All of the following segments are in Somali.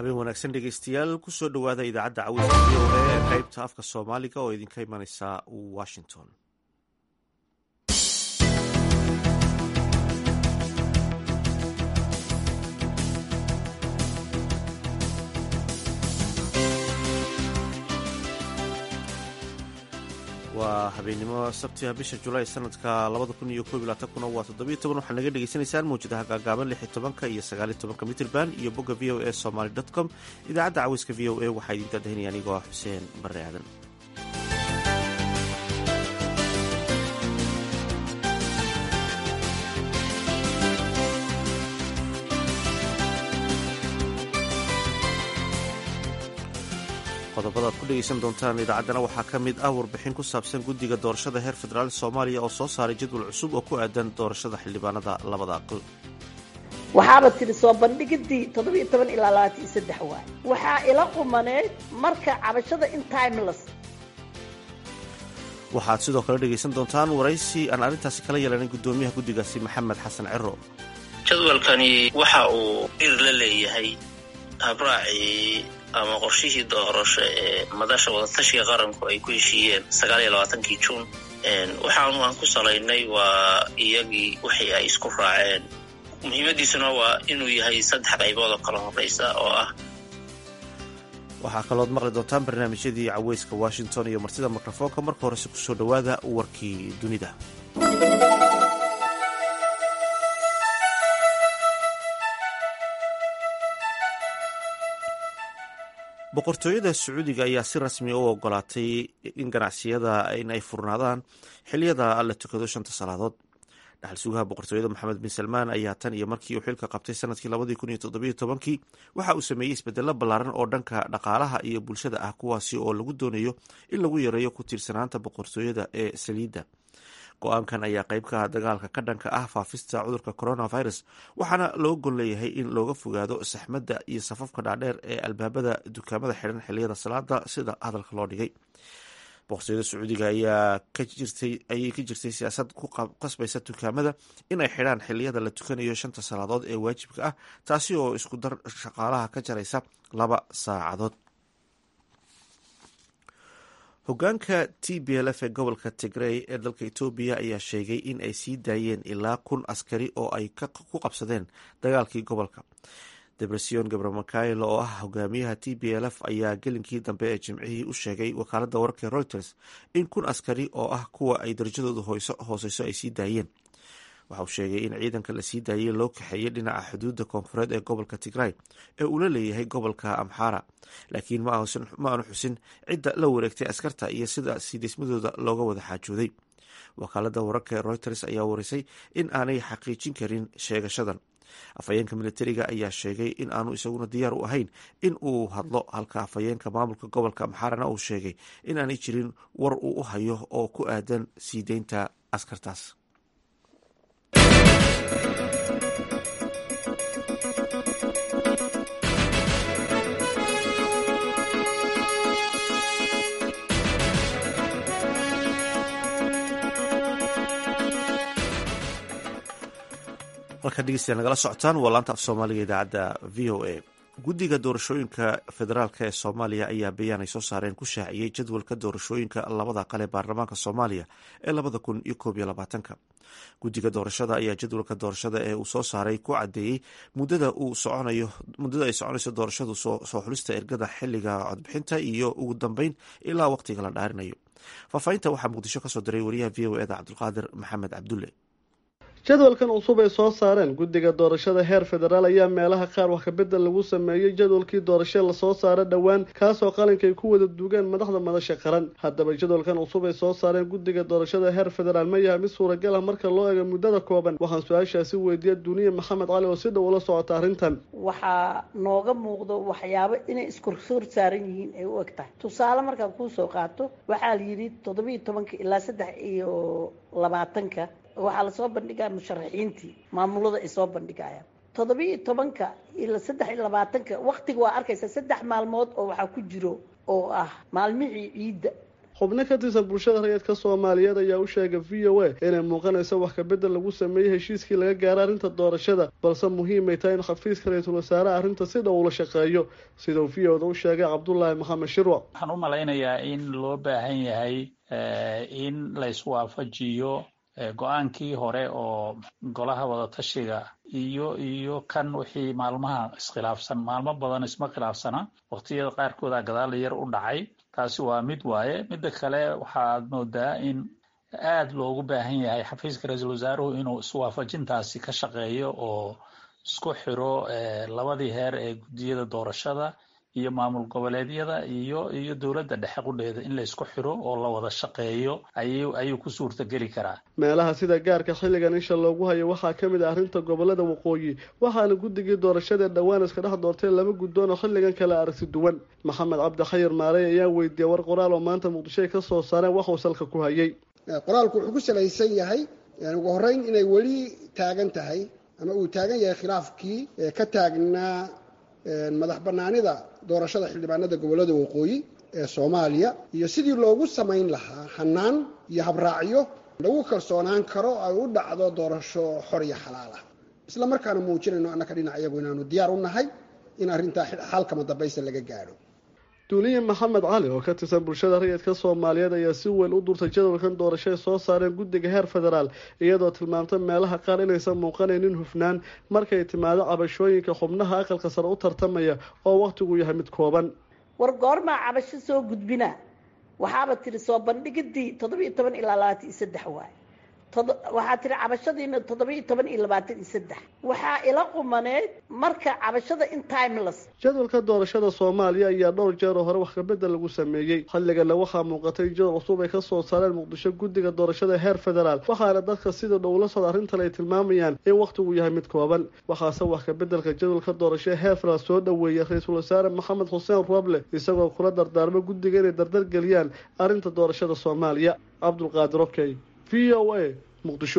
habeen wanaagsan dhegeystayaal kusoo dhowaada idaacadda cawiska v o a ee qaybta afka soomaaliga oo idinka imaneysa washington waa habeennimo sabtiga bisha julaay sanadka labada kun iyo koob iyo labaatankuna waa toddobiyo toban waxaad naga dhegeysanaysaan mawjadaha gaagaaban lix iyo tobanka iyo sagaaliyo tobanka mitrban iyo bogga v o a somaly dot com idaacadda caweyska v o a waxaa idin daadahinaya anigoo xuseen barre aadan qodobada ad ku dhegeysan doontaan idaacaddana waxaa ka mid ah warbixin ku saabsan guddiga doorashada heer federaal soomaaliya oo soo saaray jadwal cusub oo ku aadan doorashada xildhibaanada labada aqal waxaaba tiri soo bandhigidii toddobiyo toban ilaa labaatan iyo saddex waay waxaa ila qumaneed marka cabashada in timeless waxaad sidoo kale dhegaysan doontaan waraysi aan arrintaasi kala yeelanin guddoomiyaha guddigaasi maxamed xasan ciro jadwalkani waxa uu ir la leeyahay habraacii ama qorshihii doorasho ee madasha wadatashiga qaranku ay ku heshiiyeen sagaal iyo labaatankii juun waxaanu aan ku salaynay waa iyagii wixii ay isku raaceen muhiimadiisuna waa inuu yahay saddex qaybood oo kala horeysa oo ah waxaa kalood maqli doontaan barnaamijyadii caweyska washington iyo martida mikrofoonka marka horese kusoo dhowaada warkii dunida boqortooyada sacuudiga ayaa si rasmi u ogolaatay in ganacsiyada in ay furnaadaan xiliyada la tukado shanta salaadood dhaxal sugaha boqortooyada moxamed bin salmaan ayaa tan iyo markii uu xilka qabtay sanadkii labadii kun iyo toddobiyo tobankii waxa uu sameeyey isbedelo ballaaran oo dhanka dhaqaalaha iyo bulshada ah kuwaasi oo lagu doonayo in lagu yareeyo ku tiirsanaanta boqortooyada ee saliidda go-aankan ayaa qayb ka ah dagaalka ka dhanka ah faafista cudurka coronavirus waxaana loo gon leeyahay in looga fogaado saxmadda iyo safafka dhaadheer ee albaabada dukaamada xidhan xiliyada salaada sida hadalka loo dhigay boqortooyada sacuudiga ayaa ayay ka jirtay siyaasad ku qasbaysa dukaamada in ay xidhaan xiliyada la tukanayo shanta salaadood ee waajibka ah taasi oo isku dar shaqaalaha ka jaraysa laba saacadood hogaanka t b l f ee gobolka tigrey ee dalka etoobiya ayaa sheegay in ay sii daayeen ilaa kun askari oo ay ku qabsadeen dagaalkii gobolka debresion gabramakail oo ah hogaamiyaha t b l f ayaa gelinkii dambe ee jimcihii u sheegay wakaalada wararka reuters in kun askari oo ah kuwa ay darajadoodu hooseyso ay sii daayeen waxa uu sheegay in ciidanka la sii daayey loo kaxeeyey dhinaca xuduudda koonfureed ee gobolka tigray ee uu la leeyahay gobolka amxara laakiin ma aanu xusin cidda la wareegtay askarta iyo sida siidismadooda looga wada xaajooday wakaalada wararka ee reuters ayaa warisay in aanay xaqiijin karin sheegashadan afhayeenka militariga ayaa sheegay in aanu isaguna diyaar u ahayn in uu hadlo halka afhayeenka maamulka gobolka amxarana uu sheegay in aanay jirin war uu u hayo oo ku aadan sii deynta askartaas halkaa dhegeystayaa nagala socotaan waa laanta af soomaaliga idaacadda v o a guddiga doorashooyinka federaalk ee soomaaliya ayaa bayaan ay soo saareen ku shaaciyey jadwalka doorashooyinka labada aqal ee baarlamaanka soomaaliya ee labada kun iyo koob iyo labaatanka guddiga doorashada ayaa jadwalka doorashada ee uu soo saaray ku cadeeyey muddada uu soconayo muddada ay soconayso doorashadu soo xulista ergada xiliga codbixinta iyo ugu dambeyn ilaa waqtiga la dhaarinayo faahfaahinta waxaa muqdisho kasoo diray wariyaha v o eda cabdulqaadir maxamed cabdulle jadwalkan cusub ay soo saareen guddiga doorashada heer federaal ayaa meelaha qaar wax kabedel lagu sameeyey jadwalkii doorasho lasoo saara dhowaan kaasoo qalinka ay ku wada duugeen madaxda madasha qaran haddaba jadwalkan cusub ay soo saareen guddiga doorashada heer federaal ma yahay mid suuragal ah marka loo eego muddada kooban waxaan su-aashaasi weydiiya duniye maxamed cali oo si dhow ula socota arrintan waxaa nooga muuqdo waxyaabo inay iskorsoor saaran yihiin ay u eg tahay tusaale markaan kuusoo qaato waxaa la yidhi toddobiiyo tobanka ilaa saddex iyo labaatanka waxaa lasoo bandhigaa musharaxiintii maamulada ay soo bandhigayaan toddobiiyo tobanka ila saddex iyo labaatanka waktiga waa arkaysa saddex maalmood oo waxaa ku jiro oo ah maalmihii ciidda xubno ka tirsan bulshada rayidka soomaaliyeed ayaa u sheegay v o a inay muuqanayso wax kabedel lagu sameeyey heshiiskii laga gaaray arrinta doorashada balse muhiimay tahay in xafiiska ra-iisul wasaaraha arrinta si dhow ula shaqeeyo sidau v o da u sheegay cabdulaahi maxamed shirwac waxaan u malaynayaa in loo baahan yahay in la iswaafajiyo go-aankii hore oo golaha wadatashiga iyo iyo kan wixii maalmaha iskhilaafsan maalmo badan isma khilaafsana waqtiyada qaarkooda gadaal yar u dhacay taasi waa mid waaye midda kale waxaad moodaa in aad loogu baahan yahay xafiiska ra-iisul wasaaruhu inuu iswaafajintaasi ka shaqeeyo oo isku xiro labadii heer ee guddiyada doorashada iyo maamul goboleedyada iyo iyo dowladda dhexe qudheeda in la isku xiro oo la wada shaqeeyo ayuu ayuu ku suurtageli karaa meelaha sida gaarka xilligan isha loogu hayo waxaa ka mid ah arrinta gobolada waqooyi waxaana guddigii doorashada dhowaan iska dhex doortay laba guddoon oo xilligan kala aragti duwan maxamed cabdi khayir maarey ayaa weydiiyey war qoraal oo maanta muqdisho ay ka soo saareen waxuu salka ku hayay qoraalku wuxuu ku salaysan yahay ugu horreyn inay weli taagan tahay ama uu taagan yahay khilaafkii ka taagnaa madax banaanida doorashada xildhibaanada gobolada waqooyi ee soomaaliya iyo sidii loogu samayn lahaa hanaan iyo habraacyo lagu kalsoonaan karo ay u dhacdo doorasho xor iyo xalaal ah isla markaana muujinayno annaka dhinac iyagu inaanu diyaar u nahay in arrintaa xalkama dambaysta laga gaadho duuliye maxamed cali oo ka tirsan bulshada rayidka soomaaliyeed ayaa si weyn u durtay jadwalkan doorashoay soo saareen guddiga heer federaal iyadoo tilmaamtay meelaha qaar inaysan muuqanaynin hufnaan markay timaado cabashooyinka xubnaha aqalka sare u tartamaya oo wakhtigu yahay mid kooban war goormaa cabasho soo gudbina waxaaba tiri soo bandhigidii toddoba iyo toban ilaa labaatan iyo saddex waay waxaa tiri cabashadiina toddoba iyo toban iyo labaatan iyo saddex waxaa ila qumaneed marka cabashada in timeless jadwalka doorashada soomaaliya ayaa dhowr jeer oo hore wax kabedel lagu sameeyey xilligana waxaa muuqatay jadwal cusub ay kasoo saareen muqdisho guddiga doorashada heer federaal waxaana dadka sida dhowla sod arrintan ay tilmaamayaan in wakhtigu yahay mid kooban waxaase wax kabedelka jadwalka doorashada heer federaal soo dhoweeyay ra-iisul wasaare maxamed xuseen roble isagoo kula dardaarmo guddiga inay dardar geliyaan arrinta doorashada soomaaliya cabdulqaadir okey v o a muqdisho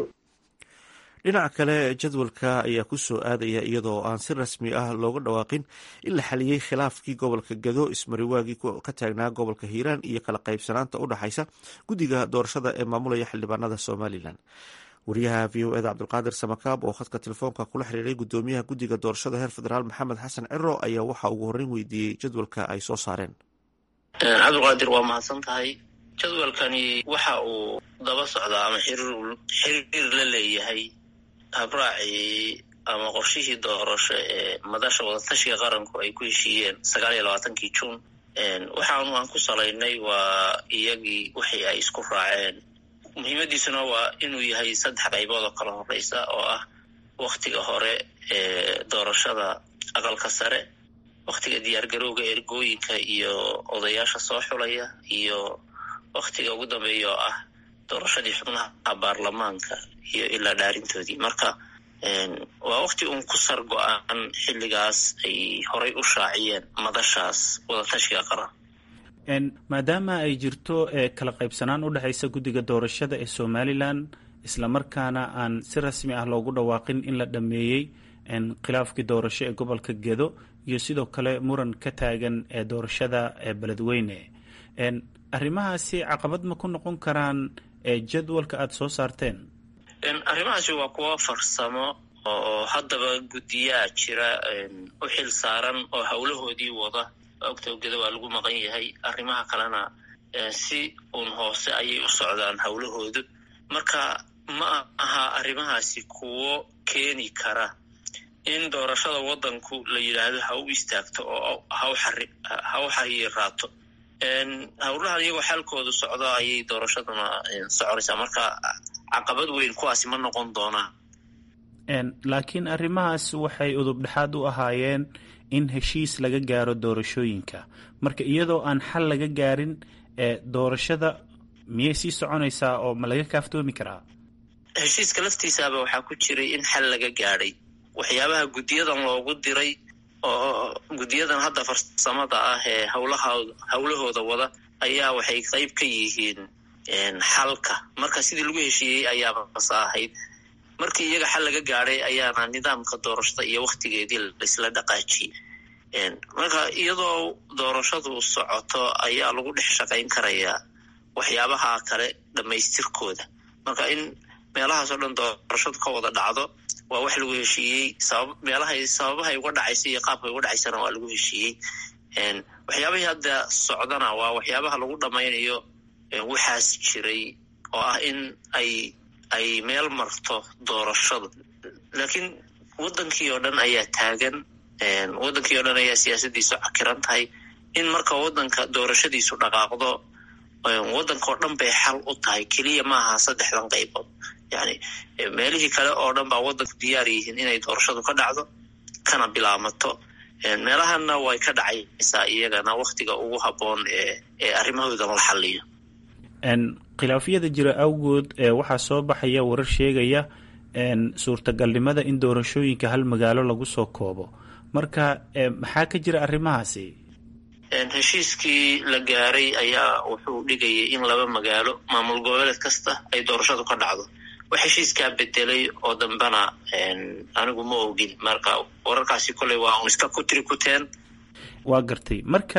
dhinaca kale jadwalka ayaa ku soo aadaya iyadoo aan si rasmi ah looga dhawaaqin in la xaliyey khilaafkii gobolka gado ismariwaagii ka taagnaa gobolka hiiraan iyo kala qaybsanaanta u dhexaysa guddiga doorashada ee maamulaya xildhibaanada somalilan wariyaha v o eda cabdulqaadir samakaab oo khadka telefoonka kula xiriiray gudoomiyaha guddiga doorashada heer federaal maxamed xasan ciro ayaa waxaa ugu horreyn weydiiyey jadwalka ay soo saareen cabdulqaadir waa mahadsan tahay jadwalkani waxa uu daba socdaa ama xiriir la leeyahay habraacii ama qorshihii doorasho ee madasha wadatashiga qaranku ay ku heshiiyeen sagaal iyo labaatankii juun waxaanu aan ku salaynay waa iyagii wixii ay isku raaceen muhiimadiisuna waa inuu yahay saddex qaybood oo kala horeysa oo ah waktiga hore ee doorashada aqalka sare waktiga diyaargarowga ergooyinka iyo odayaasha soo xulaya iyo waktiga ugu dambeeya oo ah doorashadii xubnaha baarlamaanka iyo ilaa dhaarintoodii marka waa wakti uun ku sar go-aan xilligaas ay horay u shaaciyeen madashaas wadatashiga qaran maadaama ay jirto kala qaybsanaan u dhexaysa guddiga doorashada ee somalilan islamarkaana aan si rasmi ah loogu dhawaaqin in la dhameeyey khilaafkii doorasho ee gobolka gedo iyo sidoo kale muran ka taagan ee doorashada ee beledweyne arrimahaasi caqabad ma ku noqon karaan jadwalka aada soo saarteen arrimahaasi waa kuwo farsamo oo haddaba guddiyaa jira u xil saaran oo howlahoodii wada ogtogeda waa lagu maqan yahay arrimaha kalena si uun hoose ayay u socdaan howlahoodu marka ma aha arrimahaasi kuwo keeni kara in doorashada waddanku la yidhaahdo ha u istaagto oo ha u xariiraato howlahan iyagoo xalkoodu socdo ayay doorashaduna soconaysaa marka caqabad weyn kuwaasi ma noqon doonaan laakiin arrimahaas waxay udub dhexaad u ahaayeen in heshiis laga gaaro doorashooyinka marka iyadoo aan xal laga gaarin doorashada miyay sii soconaysaa oo ma laga kaaftoomi karaa heshiiska laftiisaaba waxaa ku jiray in xal laga gaadhay waxyaabaha guddiyadan loogu diray oo guddiyadan hadda farsamada ah ee howlaha howlahooda wada ayaa waxay qayb ka yihiin xalka marka sidii lagu heshiiyey ayaaba basa ahayd markii iyaga xal laga gaadhay ayaana nidaamka doorashada iyo waktigeedii laisla dhaqaajiyey marka iyadoo doorashadu socoto ayaa lagu dhex shaqayn karayaa waxyaabaha kale dhammaystirkooda marka in meelahaasoo dhan doorashadu ka wada dhacdo waa wax lagu heshiiyey sabab meelahay sababahay uga dhacaysa iyo qaabkay uga dhacaysana waa lagu heshiiyey waxyaabahii hadda socdana waa waxyaabaha lagu dhammaynayo waxaas jiray oo ah in ay ay meel marto doorashadu laakiin waddankii oo dhan ayaa taagan waddankii oo dhan ayaa siyaasadiisu cakiran tahay in marka waddanka doorashadiisu dhaqaaqdo waddankao dhan bay xal u tahay keliya maaha saddexdan qaybood yani meelihii kale oo dhan baa waddanku diyaar yihiin inay doorashadu ka dhacdo kana bilaamato meelahana way ka dhacaysaa iyagana waktiga ugu habboon ee ee arrimahoodan la xaliyo khilaafyada jira awgood waxaa soo baxaya warar sheegaya suurtagalnimada in doorashooyinka hal magaalo lagu soo koobo marka maxaa ka jira arrimahaasi heshiiskii la gaaray ayaa wuxuu dhigayay in laba magaalo maamul goboleed kasta ay doorashadu ka dhacdo wax heshiiskaa bedelay oo dambena anigu ma ogin marka wararkaasi koley waa un iska kutiri kuteen waa gartay marka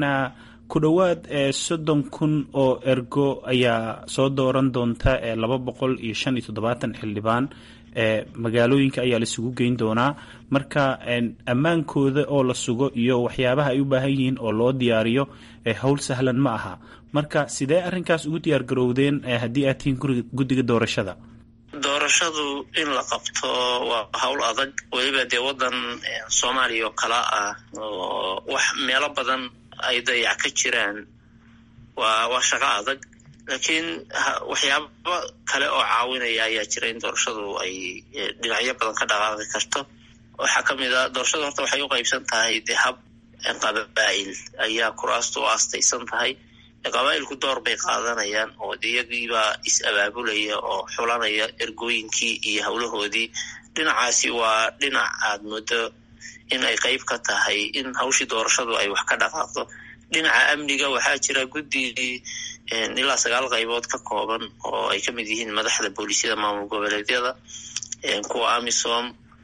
ku dhowaad soddon kun oo ergo ayaa soo dooran doonta laba boqol iyo shan iyo toddobaatan xildhibaan magaalooyinka ayaa laisugu geyn doonaa marka ammaankooda oo la sugo iyo waxyaabaha ay u baahan yihiin oo loo diyaariyo howl sahlan ma aha marka sidee arrinkaas ugu diyaar garowdeen haddii aad tihiin guddiga doorashada doorashadu in la qabto waa hawl adag weliba dee waddan soomaaliya oo kala ah oo wax meelo badan ay dayac ka jiraan waa waa shaqo adag laakiin waxyaaba kale oo caawinaya ayaa jira in doorashadu ay dhinacyo badan ka dhaqaaqi karto waxaa ka mid a doorashadu horta waxay u qaybsan tahay dee hab qabaa'il ayaa kuraastu u aastaysan tahay qabaa'ilku door bay qaadanayaan oo iyagiibaa is-abaabulaya oo xulanaya ergooyinkii iyo howlahoodii dhinacaasi waa dhinac aad muddo in ay qayb ka tahay in hawshii doorashadu ay wax ka dhaqaaqdo dhinaca amniga waxaa jira guddi ilaa sagaal qaybood ka kooban oo ay ka mid yihiin madaxda booliisyada maamul goboleedyada kuwa amisom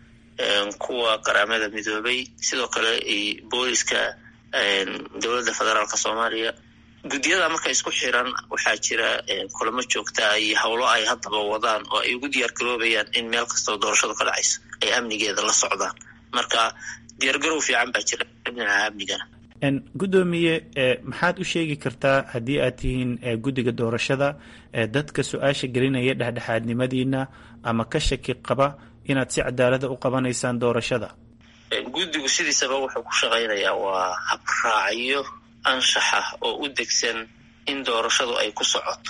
kuwa qaramada midoobay sidoo kale booliska dowladda federaalk soomaaliya guddiyada marka isku xiran waxaa jira kulamo joogtaa iyo howlo ay haddaba wadaan oo ay ugu diyaar garoobayaan in meel kastoo doorashadu ka dhacayso ay amnigeeda la socdaan marka diyaargarow fiican baa jira dhinaca amnigana guddoomiye maxaad u sheegi kartaa haddii aad tihiin guddiga doorashada dadka su-aasha gelinaya dhexdhexaadnimadiina ama ka shaki qaba inaad si cadaalada u qabanaysaan doorashada guddigu sidiisaba wuxuu ku shaqaynayaa waa habraacyo anshaxa oo u degsan in doorashadu ay ku socoto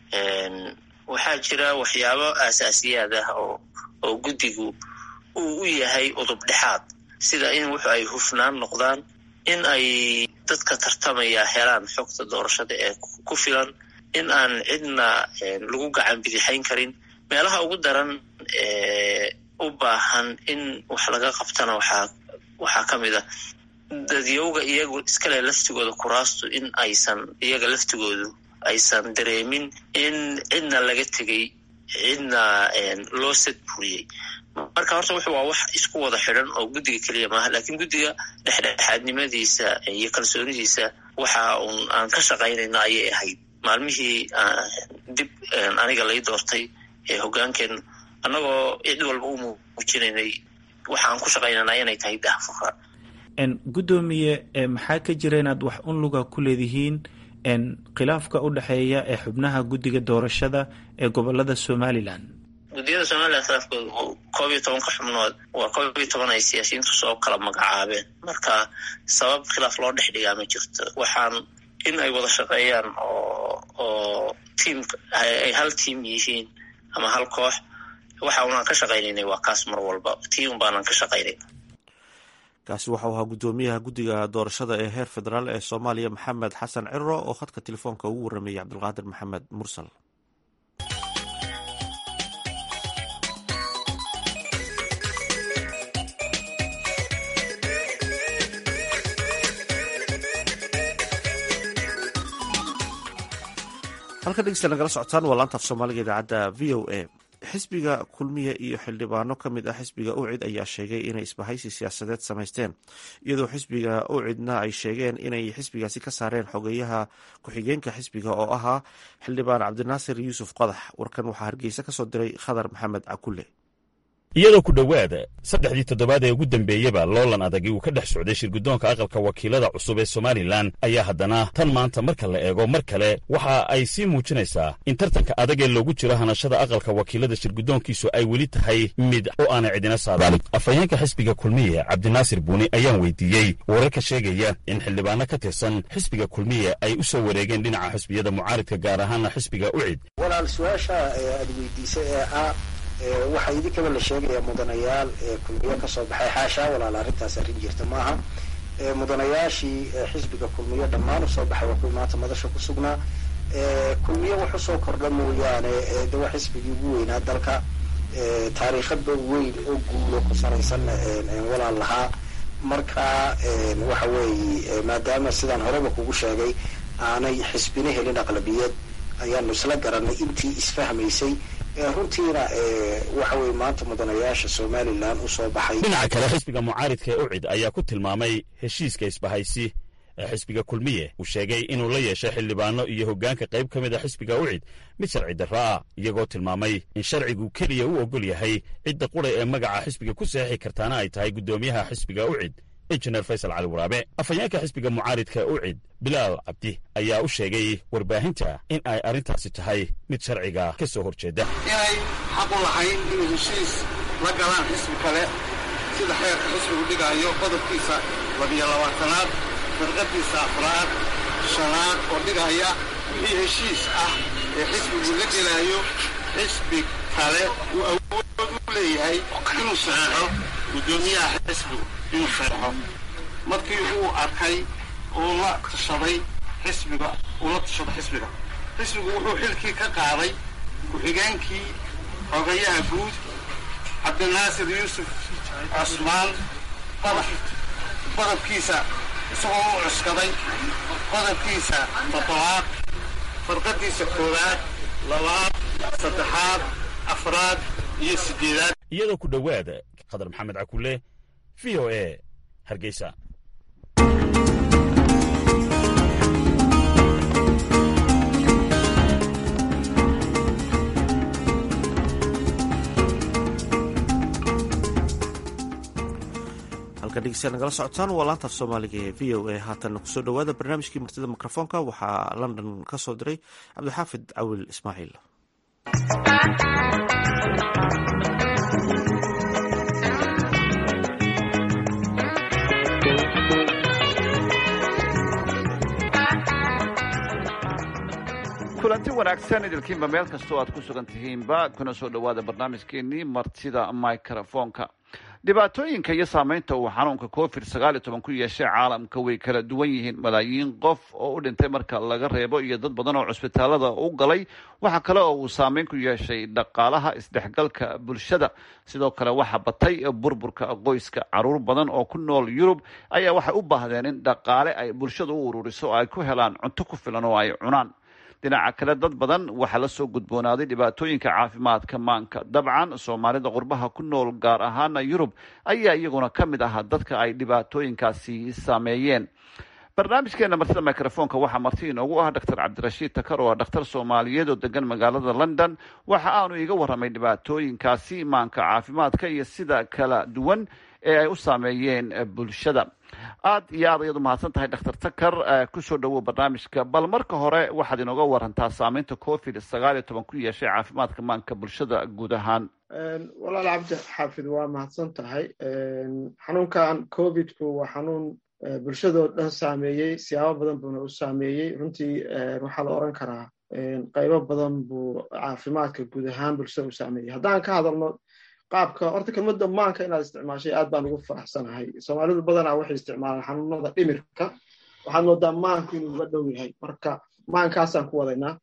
waxaa jira waxyaabo aasaasiyaad ah oo oo guddigu uu u yahay udub dhexaad sida in wuxu ay hufnaan noqdaan in ay dadka tartamaya helaan xogta doorashada ee ku filan in aan cidna lagu gacan bidixayn karin meelaha ugu daran ee u baahan in wax laga qabtana waxaa waxaa ka mid a dadyowga iyagu iskale laftigooda kuraastu in aysan iyaga laftigoodu aysan dareemin in cidna laga tegay cidna loo sadburiyey marka horta wuxu waa wax isku wada xidhan oo guddiga keliya maaha lakiin guddiga dhexdhexaadnimadiisa iyo kalsoonidiisa waxa uun aan ka shaqaynayna ayay ahayd maalmihii dib aniga lay doortay ee hoggaankeen annagoo cid walba u muujinaynay waxa aan ku shaqaynanaa inay tahay dahfuka guddoomiye maxaa ka jira inaad wax un luga ku leedihiin khilaafka u dhexeeya ee xubnaha guddiga doorashada ee gobolada somalilan guddiyada somalilan khilaafkooda koob iyo tobanka xubnood waa koob iyo toban ay siyaasiyiintu soo kala magacaabeen marka sabab khilaaf loo dhex dhigaa ma jirto waxaan in ay wada shaqeeyaan oo oo tiam ay hal tiam yihiin ama hal koox waxa unaan ka shaqaynaynay waa kaas mar walba tiam baanaan ka shaqaynayna kaasi waxau ahaa guddoomiyaha guddiga doorashada ee heer federaal ee soomaaliya maxamed xasan ciro oo khadka telefoonka ugu warramayay cabdulqaadir maxamed mursal halka dhegeysta nagala socotaan waa laanta af soomaaliga idaacadda v o a xisbiga kulmiye iyo xildhibaano ka mid ah xisbiga ucid ayaa sheegay inay isbahaysi siyaasadeed samaysteen iyadoo xisbiga ucidna ay sheegeen inay xisbigaasi ka saareen xogeyaha ku-xigeenka xisbiga oo ahaa xildhibaan cabdinaasir yuusuf qodax warkan waxaa hargeysa kasoo diray khadar maxamed cakulle iyadoo ku dhowaada saddexdii toddobaad ee ugu dembeeyeba loolan adagi uu ka dhex socday shirguddoonka aqalka wakiilada cusub ee somalilan ayaa haddana tan maanta marka la eego mar kale waxa ay sii muujinaysaa in tartanka adag ee loogu jiro hanashada aqalka wakiilada shirguddoonkiisu ay weli tahay mid oo aanay cidina saadaalin afhayeenka xisbiga kulmiye cabdinaasir buuni ayaan weydiiyey wararka sheegaya in xildhibaano ka tirsan xisbiga kulmiye ay u soo wareegeen dhinaca xisbiyada mucaaridka gaar ahaana xisbiga ucid walaal su-aasha aad weydiisay ee ah waxaa idinkaba la sheegaya mudanayaal kulmiyo kasoo baxay xaashaa walaal arrintaas arrin jirta maaha mudanayaashii xisbiga kulmiyo dhammaan usoo baxay waa kuwii maanta madasha ku sugnaa kulmiyo wax usoo kordha mooyaane de waa xisbigii ugu weynaa dalka taariikhadba weyn oo guulo ku saraysan walaal lahaa marka waxa weeye maadaama sidaan horeba kugu sheegay aanay xisbina helin aqlabiyad ayaanu isla garanay intii isfahmaysay runtiina waxa weye maanta mudanayaasha somalilan usoo baxay dhinaca kale xisbiga mucaaridka ee ucid ayaa ku tilmaamay heshiiska isbahaysi ee xisbiga kulmiye uu sheegay inuu la yeeshay xildhibaano iyo hoggaanka qayb ka mid a xisbiga ucid mid sharci darro ah iyagoo tilmaamay in sharcigu keliya u ogol yahay cidda qura ee magaca xisbiga ku seexi kartaana ay tahay guddoomiyaha xisbiga ucid injineer faysal cali waraabe afhayeenka xisbiga mucaaridka ucid bilaal cabdi ayaa u sheegay warbaahinta in ay arrintaasi tahay mid sharciga ka soo horjeeda inay xaq u lahayn inay heshiis la galaan xisbi kale sida xeerka xisbigu dhigaayo qodobkiisa labiyo labaatanaad firqadiisa afraad shanaad oo dhigaya wixii heshiis ah ee xisbigu la gelaayo xisbi kale uu awood u leeyahay inuu saxeexo guddoomiyaha xisbigu inuu saxeexo markii uu arkay uu la tashaday xisbiga uu la tashaday xisbiga xisbigu wuxuu xilkii ka qaaday ku-xigeenkii xogayaha guud cabdinaasir yuusuf cusmaan qodax qodobkiisa isagoo u cuskaday qodobkiisa toddobaad farqadiisa koowaad labaad saddexaad afraad iyo siddeedaad iyadoo ku dhowaada khadar maxamed cakulle v o e hargeysa halka dhegeystayaal nagala socotaan waa laanta af soomaaliga ee v o a haatan kusoo dhowaada barnaamijkii martida mikrofoonka waxaa london ka soo diray cabdixaafid cawil ismaaciil kulanti wanaagsan idilkiinba meel kastoo aad ku sugan tihiinba kuna soo dhowaada barnaamijkeenii martida microfoonka dhibaatooyinka iyo saameynta uu xanuunka covid sagaal iyo toban ku yeeshay caalamka way kala duwan yihiin malaayiin qof oo u dhintay marka laga reebo iyo dad badan oo cusbitaalada u galay waxaa kale oo uu saameyn ku yeeshay dhaqaalaha isdhexgalka bulshada sidoo kale waxaa batay burburka qoyska caruur badan oo ku nool yurub ayaa waxay u baahdeen in dhaqaale ay bulshada u ururiso oo ay ku helaan cunto ku filan oo ay cunaan dhinaca kale dad badan waxaa la soo gudboonaaday dhibaatooyinka caafimaadka maanka dabcan soomaalida qurbaha ku nool gaar ahaana yurub ayaa iyaguna ka mid ahaa dadka ay dhibaatooyinkaasi saameeyeen barnaamijkeena martida microfoonka waxaa marti inoogu ah doctor cabdirashiid takar oo ah dhakhtar soomaaliyeed oo degan magaalada london waxa aanu iga warramay dhibaatooyinkaasi maanka caafimaadka iyo sida kala duwan ee ay u saameeyeen bulshada aad iyo aad ayaad umahadsan tahay doctor takar kusoo dhawow barnaamijka bal marka hore waxaad inooga warantaa saameynta covid sagaal iyo toban ku yeeshay caafimaadka maanka bulshada guud ahaan walaal cabdi xaafid waa mahadsan tahay xanuunkan covidku waa xanuun bulshadoo dhan saameeyey siyaabo badan buuna u saameeyey runtii waxaa la oran karaa qaybo badan buu caafimaadka guud ahaan bulshada u saameeyey haddaan ka hadalno qaabka horta kelmadda maanka inaad isticmaashay aad baan ugu faraxsanahay soomaalidu badanaa waxay isticmaalaan xanuunada dhimirka waxaad moodaa maanku inuu uga dhow yahay marka maankaasaan ku wadaynaa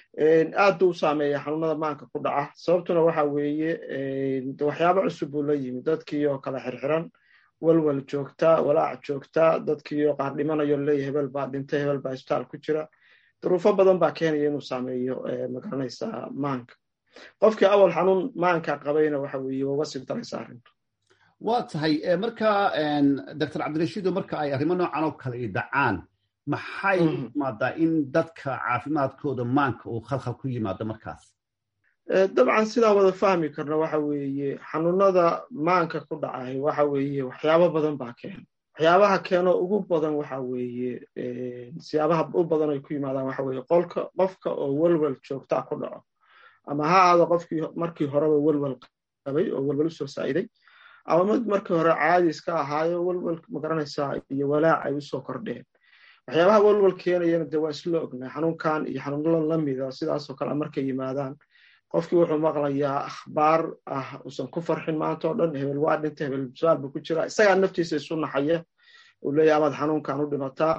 aad buu u saameeya xanuunada maanka ku dhaca sababtuna waxa weeye waxyaabo cusub buu la yimi dadkii oo kala xirxiran walwal joogta walaac joogta dadkii oo qaar dhimanayo leeya hebel baa dhintay hebel baa isbitaal ku jira duruufo badan baa keenaya inuu saameeyo magaranaysaa maanka qofkii awal xanuun maanka qabayna waxa weeye waa uga sii daraysa arrintu waa tahay marka doctor cabdirashiido marka ay arrimo noocan oo kale i dhacaan maxay imaadaa in dadka caafimaadkooda maanka uu khalkhal ku yimaado markaas dabcan sidaa wada fahmi karna waxa weeye xanuunada maanka ku dhacay waxa weeye waxyaabo badan baa keena waxyaabaha keeno ugu badan waxa weeye siyaabaha u badan ay ku yimaadaan waxa weeye qolka qofka oo welwel joogtaa ku dhaco ama ha aado qofkii markii horeba welwel qabay oo welwel usoo saa'iday ama mid markii hore caadi iska ahaayo welwel magaranaysaa iyo walaac ay usoo kordheen waxyaabaha welwel keenayana dee waa isla ognaa xanuunkan iyo xanuunada lamida sidaasoo kale markay yimaadaan qofkii wuxuu maqlayaa akhbaar ah uusan ku farxin maanta oo dhan hebel waa dhinta hebel su-aal buu ku jira isagaa naftiisa isu naxaya uu leeyahy amaad xanuunkan u dhimataa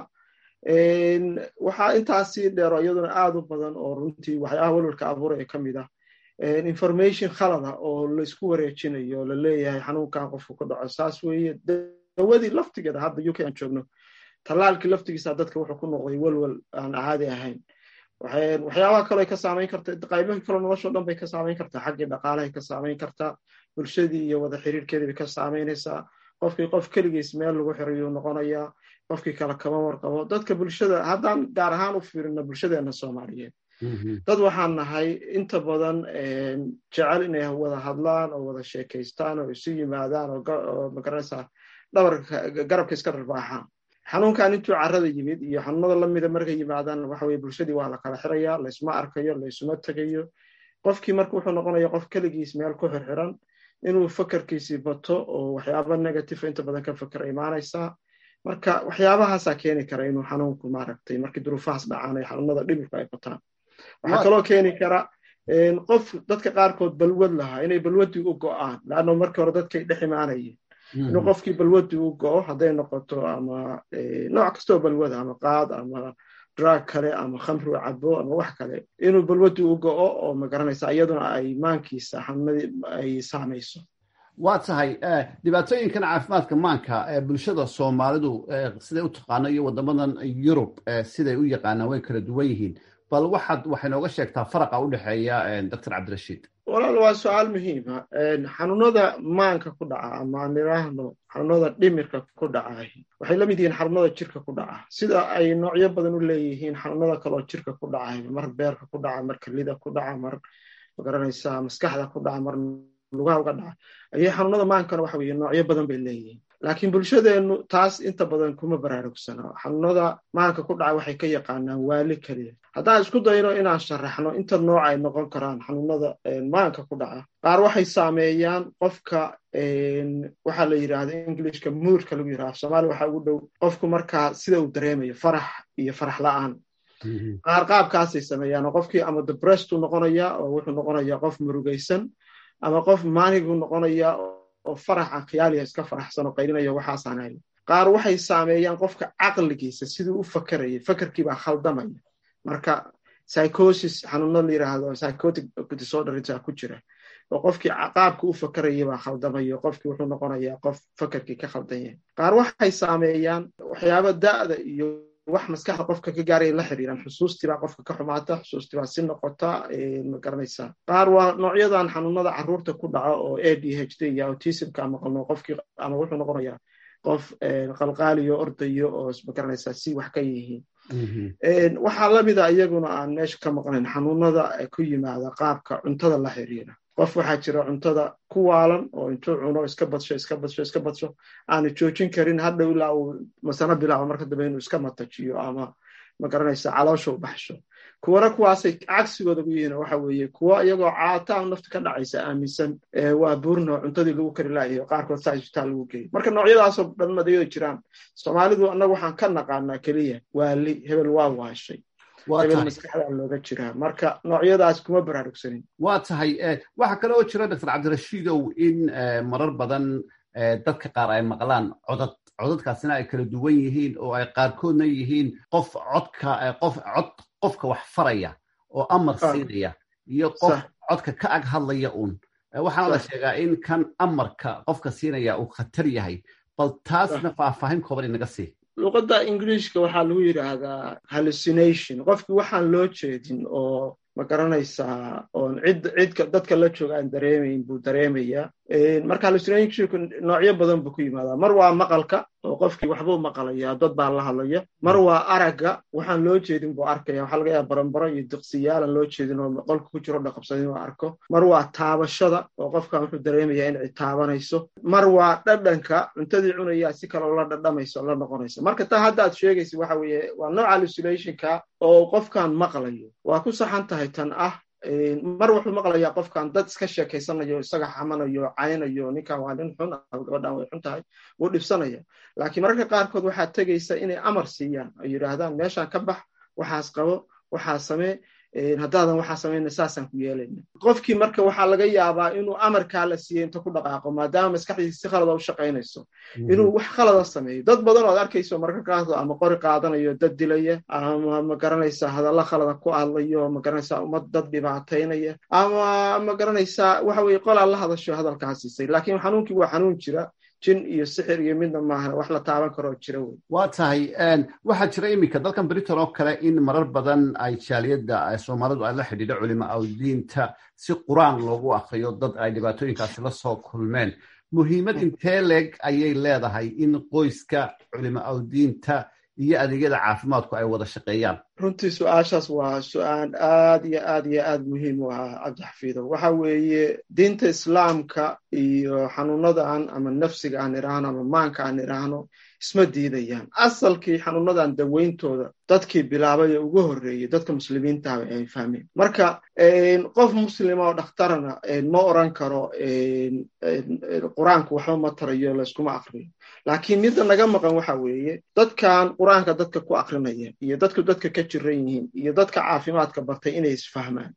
waxaa intaasii dheero iyaduna aad u badan oo runtii waxyaabaha welwelka abuuraya ka mid ah information khalada oo laysku wareejinayo oo la leeyahay xanuunkan qofku ku dhaco saas weeye dawadii laftigeeda hadda uk aan joogno tallaalkii laftigiisa dadka wuxuu ku noqday welwel aan caadi ahayn waxyaabaha kale ka saamayn karta qaybahi kale noloshao dhan bay ka saamayn kartaa xaggii dhaqaalahay ka saamayn kartaa bulshadii iyo wada xiriirkeedii bay ka saamaynaysaa qofkii qof keligiis meel lagu xiriyuu noqonayaa qofkii kale kama warqabo dadka bulshada haddaan gaar ahaan u fiirino bulshadeena soomaaliyeed dad waxaan nahay inta badan jecel inay wada hadlaan oo wada sheekaystaan oo isu yimaadaan oo magaranaysaa dhabarka garabka iska dharbaaxaan xanuunkan intuu carrada yimid iyo xanuunada lamida markay yimaadaan waxa weye bulshadii waa la kala xiraya laysma arkayo laysuma tegayo qofkii marka wuxuu noqonaya qof keligiis meel ku xirxiran inuu fakarkiisii bato oo waxyaaba negative inta badan ka fakera imaanaysaa marka waxyaabahaasaa keeni kara inuu xanuunku maaragtay markii duruufahaas dhacaan ay xanuunada dhibirka ay bataan waxaa kaloo keeni kara qof dadka qaarkood balwad lahaa inay balwaddii u go'aan laanno markii hore dadkay dhex imaanayeen inuu qofkii balwaddii u go'o hadday noqoto ama nooc kastoo balwada ama qaad ama drug kale ama khamri u cabo ama wax kale inuu balwaddii u go'o oo magaranaysa iyaduna ay maankiisa xanuunadii ay saamayso waa tahay dhibaatooyinkan caafimaadka maanka ee bulshada soomaalidu siday u taqaano iyo wadamadan yurub siday u yaqaanaan way kala duwan yihiin bal waxaad waxay nooga sheegtaa faraqa u dhexeeya doctor cabdirashiid walaal waa su-aal muhiima xanuunada maanka ku dhaca ama aan idhaahno xanuunada dhimirka ku dhaca waxay la mid yihiin xanuunada jirka ku dhaca sida ay noocyo badan u leeyihiin xanuunada kaloo jirka ku dhaca mar beerka ku dhaca mar kelida ku dhaca mar magaranaysaa maskaxda ku dhaca mar lugaha uga dhaca ayay xanuunada maankana waxa weye noocyo badan bay leeyihiin laakiin bulshadeennu taas inta badan kuma baraarugsana xanuunada maanka ku dhaca waxay ka yaqaanaan waali keliya haddaan isku dayno inaan sharaxno inta nooc ay noqon karaan xanuunada maanka ku dhaca qaar waxay saameeyaan qofka waxaa la yidhaahda englishka muurka lagu yidhahda soomaaliya waxaa ugu dhow qofku markaa sida uu dareemayo farax iyo farax la'aan qaar qaabkaasay sameeyaan oo qofkii ama debresstuu noqonaya oo wuxuu noqonayaa qof murugaysan ama qof maanigu noqonaya oo faraxa khiyaaliya iska faraxsan oo qaylinaya waxaasaan hayn qaar waxay saameeyaan qofka caqligiisa siduu u fakerayay fakerkiibaa khaldamaya marka psychosis xanuuno la yiraahdo psychotic disorder ku jira oo qofkii qaabka u fakeraya baa khaldamaya qofkii wuxuu noqonayaa qof fakerkii ka khaldan yahay qaar waxay saameeyaan waxyaaba da'da iyo wax maskaxda qofka ka gaaraya la xiriiraan xusuustii baa qofka ka xumaata xusuustii baa si noqota ma garanaysaa qaar waa noocyadan xanuunada carruurta ku dhaca oo a d h d iyo autismka ama qalno qofkii ama wuxuu noqonayaa qof qalqaaliyo ordayo oo ma garanaysaa si wax ka yihiin waxaa lamida iyaguna aan meesha ka maqnayn xanuunada ku yimaada qaabka cuntada la xiriira qof waxaa jira cuntada ku waalan oo intuu cuno iska badsho iska badsho iska badsho aanu joojin karin hadhow ilaa uu masano bilaabo marka dambe inuu iska matajiyo ama magaranaysa caloosha u baxsho kuwana kuwaasay cagsigooda ku yihiin waxa weeye kuwa iyagoo caataan nafta ka dhacaysa aaminsan waa buurno cuntadii lagu kari laayahay qaarkood saa isbitaal lagu geeyay marka noocyadaasoo dhan madayada jiraan soomaalidu annaga waxaan ka naqaanaa keliya waali hebel waa waashay hebel maskaxdaa looga jiraa marka noocyadaas kuma baraarugsanin waa tahay waxaa kale oo jira doctor cabdirashiidow in marar badan dadka qaar ay maqlaan codad codadkaasina ay kala duwan yihiin oo ay qaarkoodna yihiin qof codka qof cod qofka wax faraya oo amar siinaya iyo qof codka ka ag hadlaya uun waxaana la sheegaa in kan amarka qofka siinaya uu khatar yahay bal taasna faahfaahin kooban inaga sii luqadda ingiliishka waxaa lagu yidhaahdaa hallucination qofkii waxaan loo jeedin oo ma garanaysaa oon cid cidka dadka la jooga aan dareemayn buu dareemayaa marka hallucinationku noocyo badan buu ku yimaadaa mar waa maqalka oo qofkii waxbuu maqalaya dad baa la hadlaya mar waa aragga waxaan loo jeedin buu arkaya waxaa laga yaaba baranbaro iyo diqsiyaalan loo jeedin oo qolka ku jiro dhaqabsan inuu arko mar waa taabashada oo qofkan wuxuu dareemayaa in cid taabanayso mar waa dhadhanka cuntadii cunayaa si kale oo la dhadhamayso la noqonayso marka taa hadda aad sheegaysa waxa weeye waa nooc hallucinationka oo qofkan maqlayo waa ku saxan tahay tan ah mar wuxuu maqlayaa qofkan dad iska sheekaysanayo isaga xamanayo caynayo ninkan waa nin xun gabadhan way xun tahay wuu dhibsanaya laakiin mararka qaarkood waxaa tegaysa inay amar siiyaan ay yidhaahdaan meeshaan ka bax waxaas qabo waxaa samee haddaadan waxaa samayna saasaan ku yeelayna qofkii marka waxaa laga yaabaa inuu amarkaa la siiyey inta ku dhaqaaqo maadaama maskaxdiisa si khalada u shaqaynayso inuu wax khalada sameeyo dad badan oo ad arkayso mararka qaarkood ama qori qaadanayo dad dilaya ama ma garanaysaa hadalla khalada ku hadlayo ma garanaysaa ummad dad dhibaataynaya ama ma garanaysaa waxa weye qolaa la hadasho hadalkaa siisay laakiin xanuunkii waa xanuun jira jin iyo sixir iyo midna maahan wax la taaban karoo jira wey waa tahay waxaa jira iminka dalkan britain oo kale in marar badan ay jaaliyadda soomaalidu ay la xidhiidho culimo awdiinta si qur-aan loogu akriyo dad ay dhibaatooyinkaasi la soo kulmeen muhiimad intee leeg ayay leedahay in qoyska culimo awdiinta iyo adeegyada caafimaadku ay wada shaqeeyaan runtii su-aashaas waa su-aal aad iyo aad iyo aad muhiim u ah cabdixafiido waxa weeye diinta islaamka iyo xanuunadan ama nafsiga aan idhaahno ama maanka aan idhaahno isma diidayaan asalkii xanuunadan daweyntooda dadkii bilaabay ee ugu horreeyey dadka muslimiintaaba ay fahmeen marka qof muslima oo dhakhtarana ma oran karo qur-aanku waxba ma tarayo layskuma akriyo laakiin midda naga maqan waxa weeye dadkan qur-aanka dadka ku akrinaya iyo dadku dadka ka jiran yihiin iyo dadka caafimaadka bartay inay isfahmaan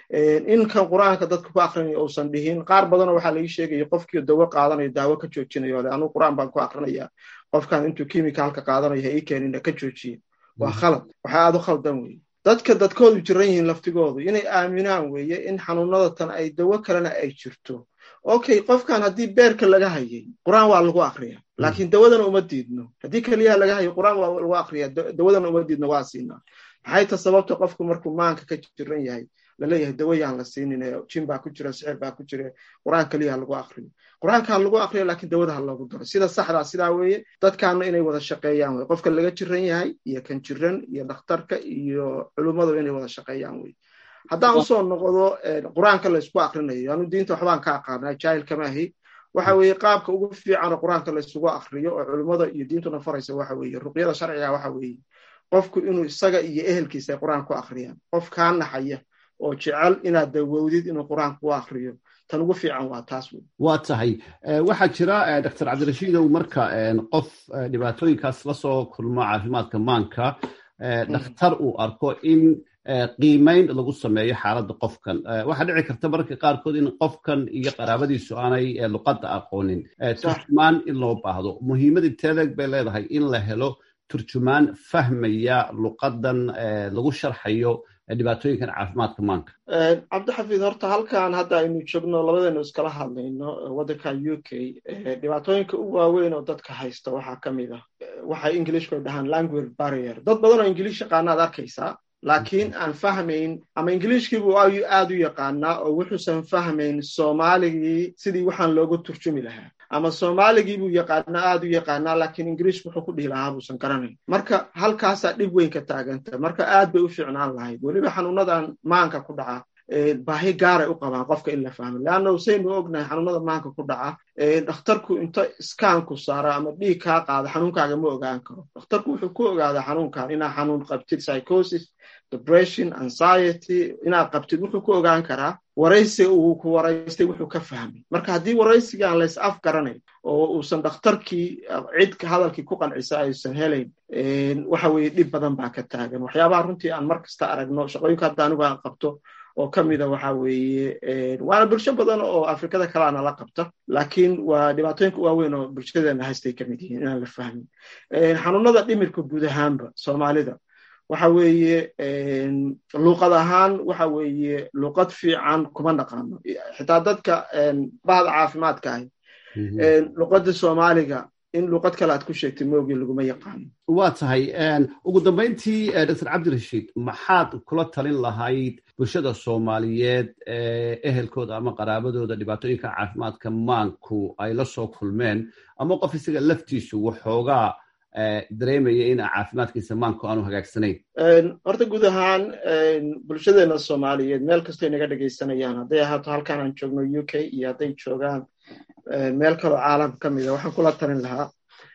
inkan qur-aanka dadka ku akrinaya uusan dhihin qaar badanoo waxaa laii sheegaya qofkii dawo qaadanayo daawo ka joojinayo le anugu qur-aan baan ku akrinaya qofkan intuu kimicalka qaadanayo ha ii keenina ka joojiya waa khalad waxa aad u khaldan weye dadka dadkoodu jiran yihiin laftigoodu inay aaminaan weeye in xanuunada tan ay dawo kalena ay jirto okay qofkan haddii beerka laga hayay qur-aan waa lagu akriya laakiin dawadana uma diidno haddii keliyaha laga hayo qur-aan waa lagu akriya dawadana uma diidno waa siinaa maxay ta sababta qofku markuu maanka ka jiran yahay laleeyahay dawayaan la siinin jin baa ku jira sixir baa ku jira qur-aan keliyaha lagu akriyo qur-aankaa lagu akriyo laakiin dawada ha loogu daro sida saxdaa sidaa weeye dadkaana inay wada shaqeeyaan wey qofka laga jiran yahay iyo kan jiran iyo dhakhtarka iyo culummadu inay wada shaqeeyaan wey haddaan usoo noqdo qur-aanka laysku akrinayo anu diinta waxbaan ka aqaanaa jaahil kama ahi waxa weeye qaabka ugu fiicanoo qur-aanka laysugu akriyo oo culummada iyo diintuna faraysa waxa weeye ruqyada sharciga waxa weeye qofku inuu isaga iyo ehelkiisa ay qur-aan ku akriyaan qof kaa naxaya oo jecel inaad dawowdid inuu qur-aanka ku akriyo tan ugu fiican waa taas wey waa tahay waxaa jira doctor cabdirashiidow marka qof dhibaatooyinkaas lasoo kulmo caafimaadka maanka dhakhtar uu arko in qiimayn lagu sameeyo xaaladda qofkan waxaa dhici karta mararka qaarkood in qofkan iyo qaraabadiisu aanay luqadda aqoonin turjumaan in loo baahdo muhiimad inteedeeg bay leedahay in la helo turjumaan fahmaya luqadan lagu sharxayo dhibaatooyinkan caafimaadka maanka cabdixafiid horta halkan hadda aynu joogno labadeenu iskala hadlayno waddanka u k dhibaatooyinka ugu waaweyn oo dadka haysta waxaa ka mid ah waxay ingilishku dhahaan language barrier dad badan oo ingiliish yaqaanaad arkaysaa laakiin aan fahmayn ama ingiliishkiibuu aad u yaqaanaa oo wuxuusan fahmayn soomaaligii sidii waxaan loogu turjumi lahaa ama soomaaligiibuu yaqaanaa aad u yaqaanaa laakiin ingiliishku wuxuu ku dhihi lahaa buusan garanayn marka halkaasaa dhib weyn ka taaganta marka aad bay u fiicnaan lahayd weliba xanuunadan maanka ku dhaca baahi gaaray u qabaan qofka in la fahmo leanna usaynu ognahay xanuunada maanka ku dhaca dhakhtarku inta iskaanku saaro ama dhiig kaa qaado xanuunkaaga ma ogaan karo dhakhtarku wuxuu ku ogaadaa xanuunkan inaa xanuun qabtid psychosis depression anxiety inaad qabtid wuxuu ku ogaan karaa waraysi uu ku waraystay wuxuu ka fahmay marka haddii waraysigaan lays af garanayn oo uusan dhakhtarkii cid hadalkii ku qancisa aysan helayn waxa weeye dhib badan baa ka taagan waxyaabaha runtii aan mar kasta aragno shaqooyinka hadda anigu aan qabto oo ka mida waxa weeye waana bulsho badan oo afrikada kale ana la qabta laakiin waa dhibaatooyinka waaweyn oo bulshadeena haystay ka mid yihiin inaan la fahmin xanuunada dhimirka guud ahaanba soomaalida waxa weeye luuqad ahaan waxa weeye luuqad fiican kuma naqaano xitaa dadka bahda caafimaadka ahi luuqada soomaaliga in luuqad kale aad ku sheegtay moogii laguma yaqaano waa tahay ugu dambayntii doctor cabdirashiid maxaad kula talin lahayd bulshada soomaaliyeed ehelkooda ama qaraabadooda dhibaatooyinka caafimaadka maanku ay la soo kulmeen ama qof isaga laftiisu waxoogaa dareemaya in caafimaadkiisa maanku aanu hagaagsanayn horta guud ahaan bulshadeena soomaaliyeed meel kastay naga dhegaysanayaan hadday ahaato halkan aan joogno u k iyo hadday joogaan meel kaloo caalam ka mida waxaan kula talin lahaa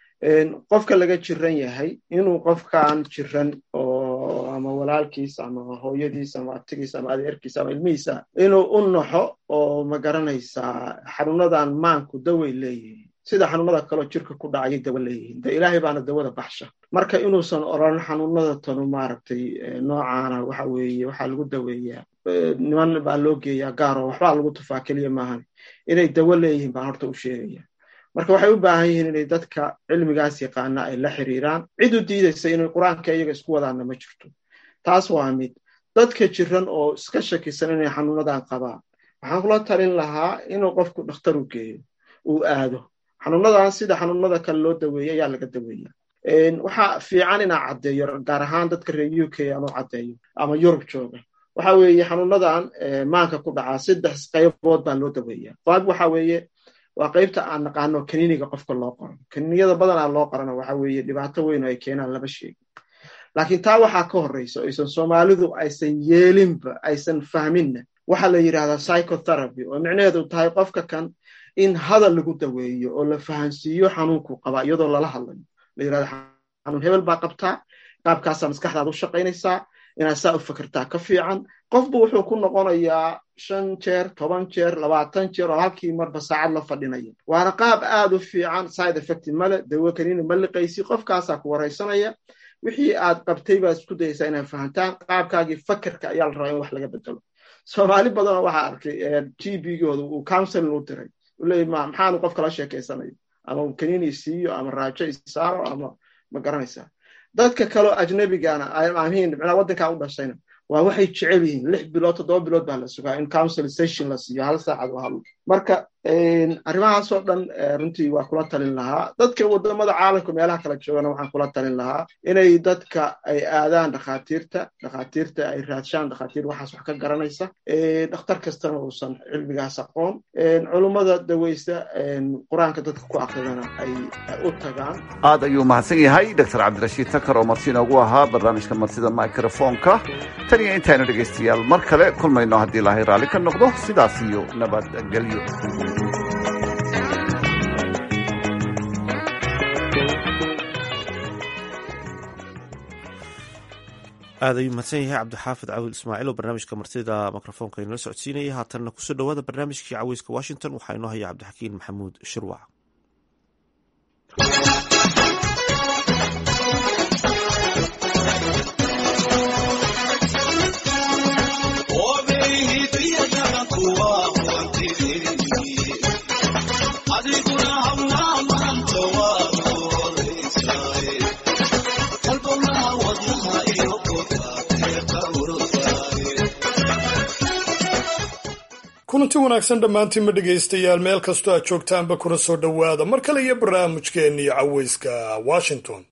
qofka laga jiran yahay inuu qofkaan jiran oo ama walaalkiis ama hooyadiis ama abtigiis ama adeerkiis ama ilmihiisa inuu u naxo oo ma garanaysaa xanuunadan maanku daway leeyihiin sida xanuunada kaleo jirka ku dhacayay dawa leeyihiin de ilaahay baana dawada baxsha marka inuusan oran xanuunada tanu maaragtay noocaana waxa weeye waxaa lagu daweeyaa niman baa loo geeyaa gaaro waxbaa lagu tufaa keliya maahan inay dawo leeyihiin baan horta u sheegaya marka waxay u baahan yihiin inay dadka cilmigaas yaqaana ay la xiriiraan cid u diidaysa inay qur-aanka iyaga isku wadaanna ma jirto taas waa mid dadka jiran oo iska shakisan inay xanuunadan qabaan waxaan kula talin lahaa inuu qofku dhakhtar u geeyo uu aado xanuunadan sida xanuunada kale loo daweeya ayaa laga daweeya waxaa fiican inaa caddeeyo gaar ahaan dadka reer u k ama caddeeyo ama yurub jooga waxa weeye xanuunadan maanka ku dhacaa saddex qaybood baa loo daweeya qayb waxa weeye waa qaybta aan naqaano kaniiniga qofka loo qoro kaniiniyada badanaa loo qorana waxa weeye dhibaato weyn oo ay keenaan lama sheegin laakiin taa waxaa ka horreysa aysan soomaalidu aysan yeelinba aysan fahminna waxaa la yidhahdaa psychotherapy oo micnaheedu tahay qofka kan in hadal lagu daweeyo oo la fahansiiyo xanuunkuu qabaa iyadoo lala hadlayo la yirahdo xanuun hebel baa qabtaa qaabkaasaa maskaxdaada u shaqaynaysaa inaad saa u fakertaa ka fiican qofbu wuxuu ku noqonayaa shan jeer toban jeer labaatan jeer oo halkii marba saacad la fadhinaya waana qaab aad u fiican side effect male dawo kaniina ma liqaysi qofkaasaa ku waraysanaya wixii aad qabtay baad isku dayaysaa inaad fahantaan qaabkaagii fakerka ayaa la rabaa in wax laga bedelo soomaali badanoo waxaa arkay g b gooda uu counseling u diray uleey maxaanu qof kala sheekaysanayo ama kaniini isiiyo ama raajo isaaro ama ma garanaysaa dadka kaleo ajnabigana amiin micnaa waddankaa u dhashayna waa waxay jecel yihiin lix bilood toddoba bilood baa la sugaa in council session la siiyo hal saacad oo hadlo marka arrimahaasoo dhan runtii waa kula talin lahaa dadka wadamada caalamka meelaha kala joogana waxaan kula talin lahaa inay dadka ay aadaan dhakhaatiirta dhakhaatiirta ay raadshaan dhakhaatiir waxaas wax ka garanaysa dhakhtar kastana uusan cilmigaas aqoon culummada daweysta qur-aanka dadka ku akridana ay u tagaan aad ayuu mahadsan yahay doctor cabdirashiid takar oo marti inoogu ahaa barnaamijka martida microfonka tan iyo intaaynu dhegaystayaal mar kale kulmayno haddii ilaahay raalli ka noqdo sidaas iyo nabadgelyo aad ayuu mahadsan yahay cabdixaafid cawil ismaaciil oo barnaamijka martida mikrofoonka inala socodsiinaya haatanna kusoo dhowaada barnaamijkii caweyska washington waxaa inoo haya cabdixakiin maxamuud shirwac kulanti wanaagsan dhammaantiinma dhegaystayaal meel kastoo aad joogtaanba kuna soo dhowaada mar kale iyo barnaamijkeennii caweyska washington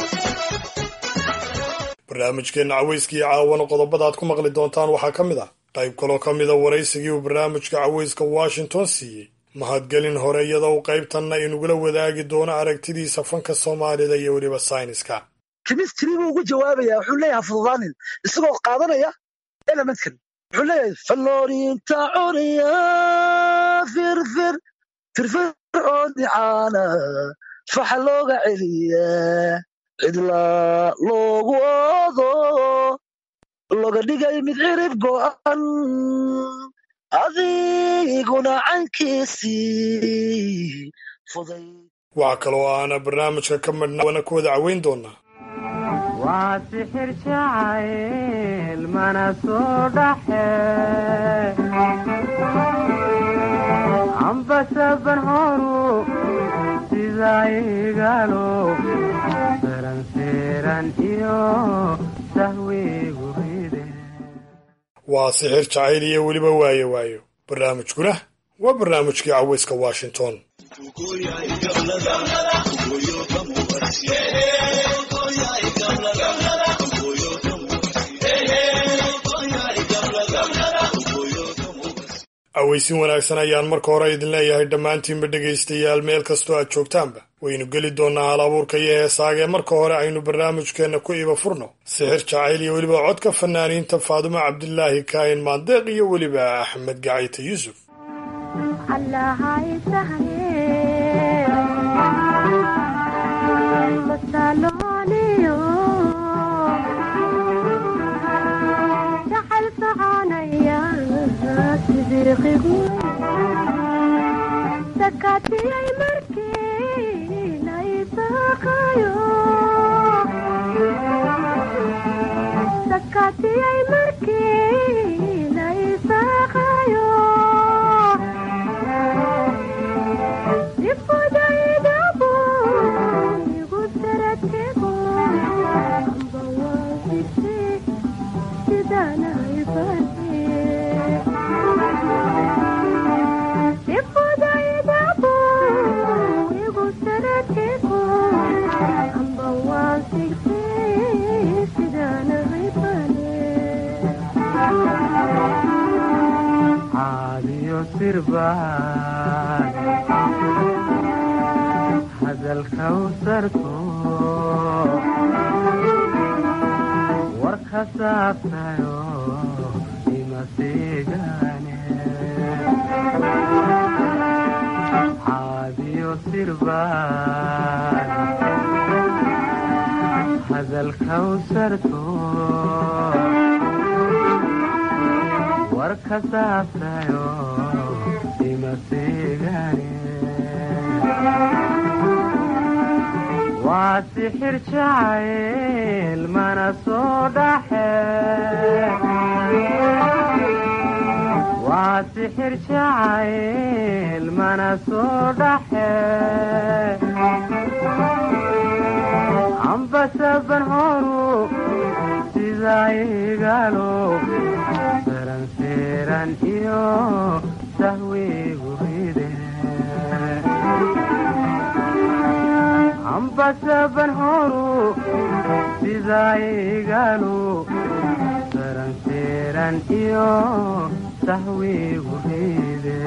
barnaamijkeenna caweyskaiyo caawana qodobada aad ku maqli doontaan waxaa ka mid ah qayb kaloo ka mida waraysigii uu barnaamijka caweyska washington siiyey mahadgelin hore iyadoo uu qaybtanna inugula wadaagi doono aragtidiisa fanka soomaalida iyo weliba sayniska kemistri buu ugu jawaabayaa wuxuu leeyahay fududaanin isagoo qaadanaya elementkan wuxuu leeyahay faloorinta cuniya firfir firfir oo dicaana faxa looga celiya cidla loogu oodo loga dhigay mid cirib go'an adiguna cankiisii fuday waxaa kaloo aana barnaamijka ka madhnaana ku wada caweyn doonaa waa sixir jacayl mana soo dhaxe ambasaban horu sida igalo seranseeran iyo sahwigu ride waa sixir jacayl iyo weliba waayo waayo barnaamijkuna waa barnaamijkii caweyska washington aweysin wanaagsan ayaan marka hore idin leeyahay dhammaantiinba dhegaystayaal meel kastoo aad joogtaanba waynu geli doonnaa hal abuurka iyo heesaaga ee marka hore aynu barnaamijkeenna ku iba furno sixir jacayl iyo weliba codka fanaaniinta faadumo cabdilaahi kaahin maandeeq iyo weliba axmed gacayte yuusuf sakatiyay markii laysaqayo sakatiyay markii laysaqayo dibudaydabu igu saratego amba waafise sidanaybane caadiyo sirbaan hadalka u sarko warka saabtayo ima seegaane caadiyo sirbaan hadalka u sarko warka saabtayo ima seegaane waa sixir jacayl mana soo dhaxe waa sixir jacayl mana soo dhaxe ambasaban horu sidaa igalo saranseeran iyo sahwigu ride ambasaban horu sidaa igalo saranseeran iyo sahwigu ride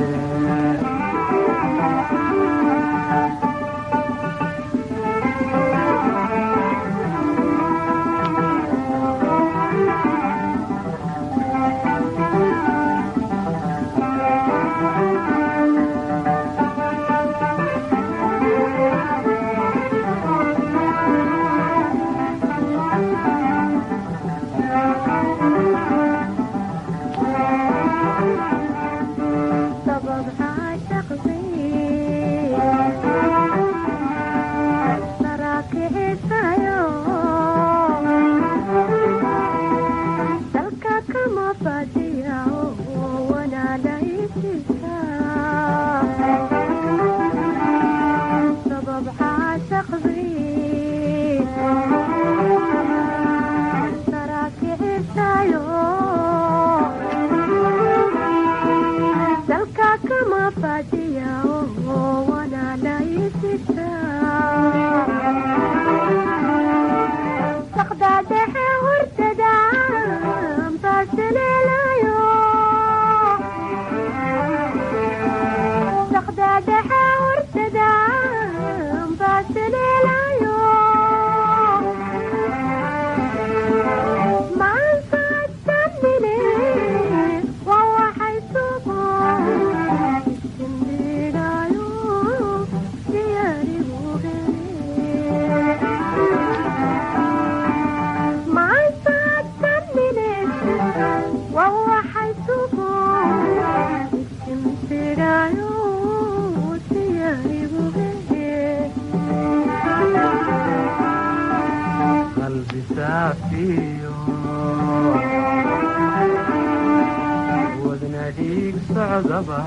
wadna dhiig socdaba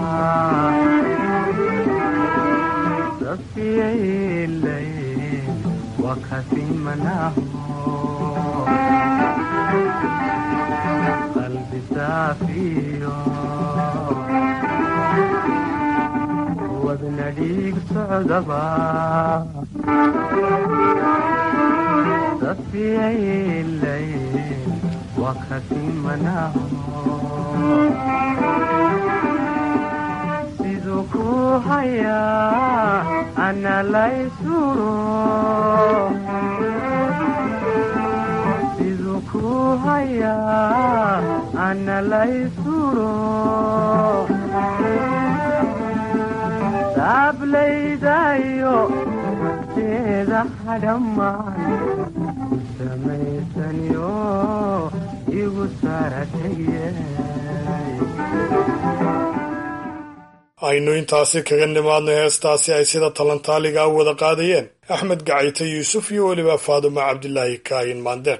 safiyaylay wakasimanaho qalbi saafiyo wadna dhiig socdaba safiyaylayn waa ka simanaho siduu ku hayaa ana laysuro siduu ku hayaa ana laysuro saablaydayo teeda hadhammaan ku samaysaniyo igu saratagye aynu intaasi kaga nimaadno heestaasi ay sida talantaaliga u wada qaadayeen axmed gacayte yuusuf iyo weliba faaduma cabdilaahi kaayin maandeen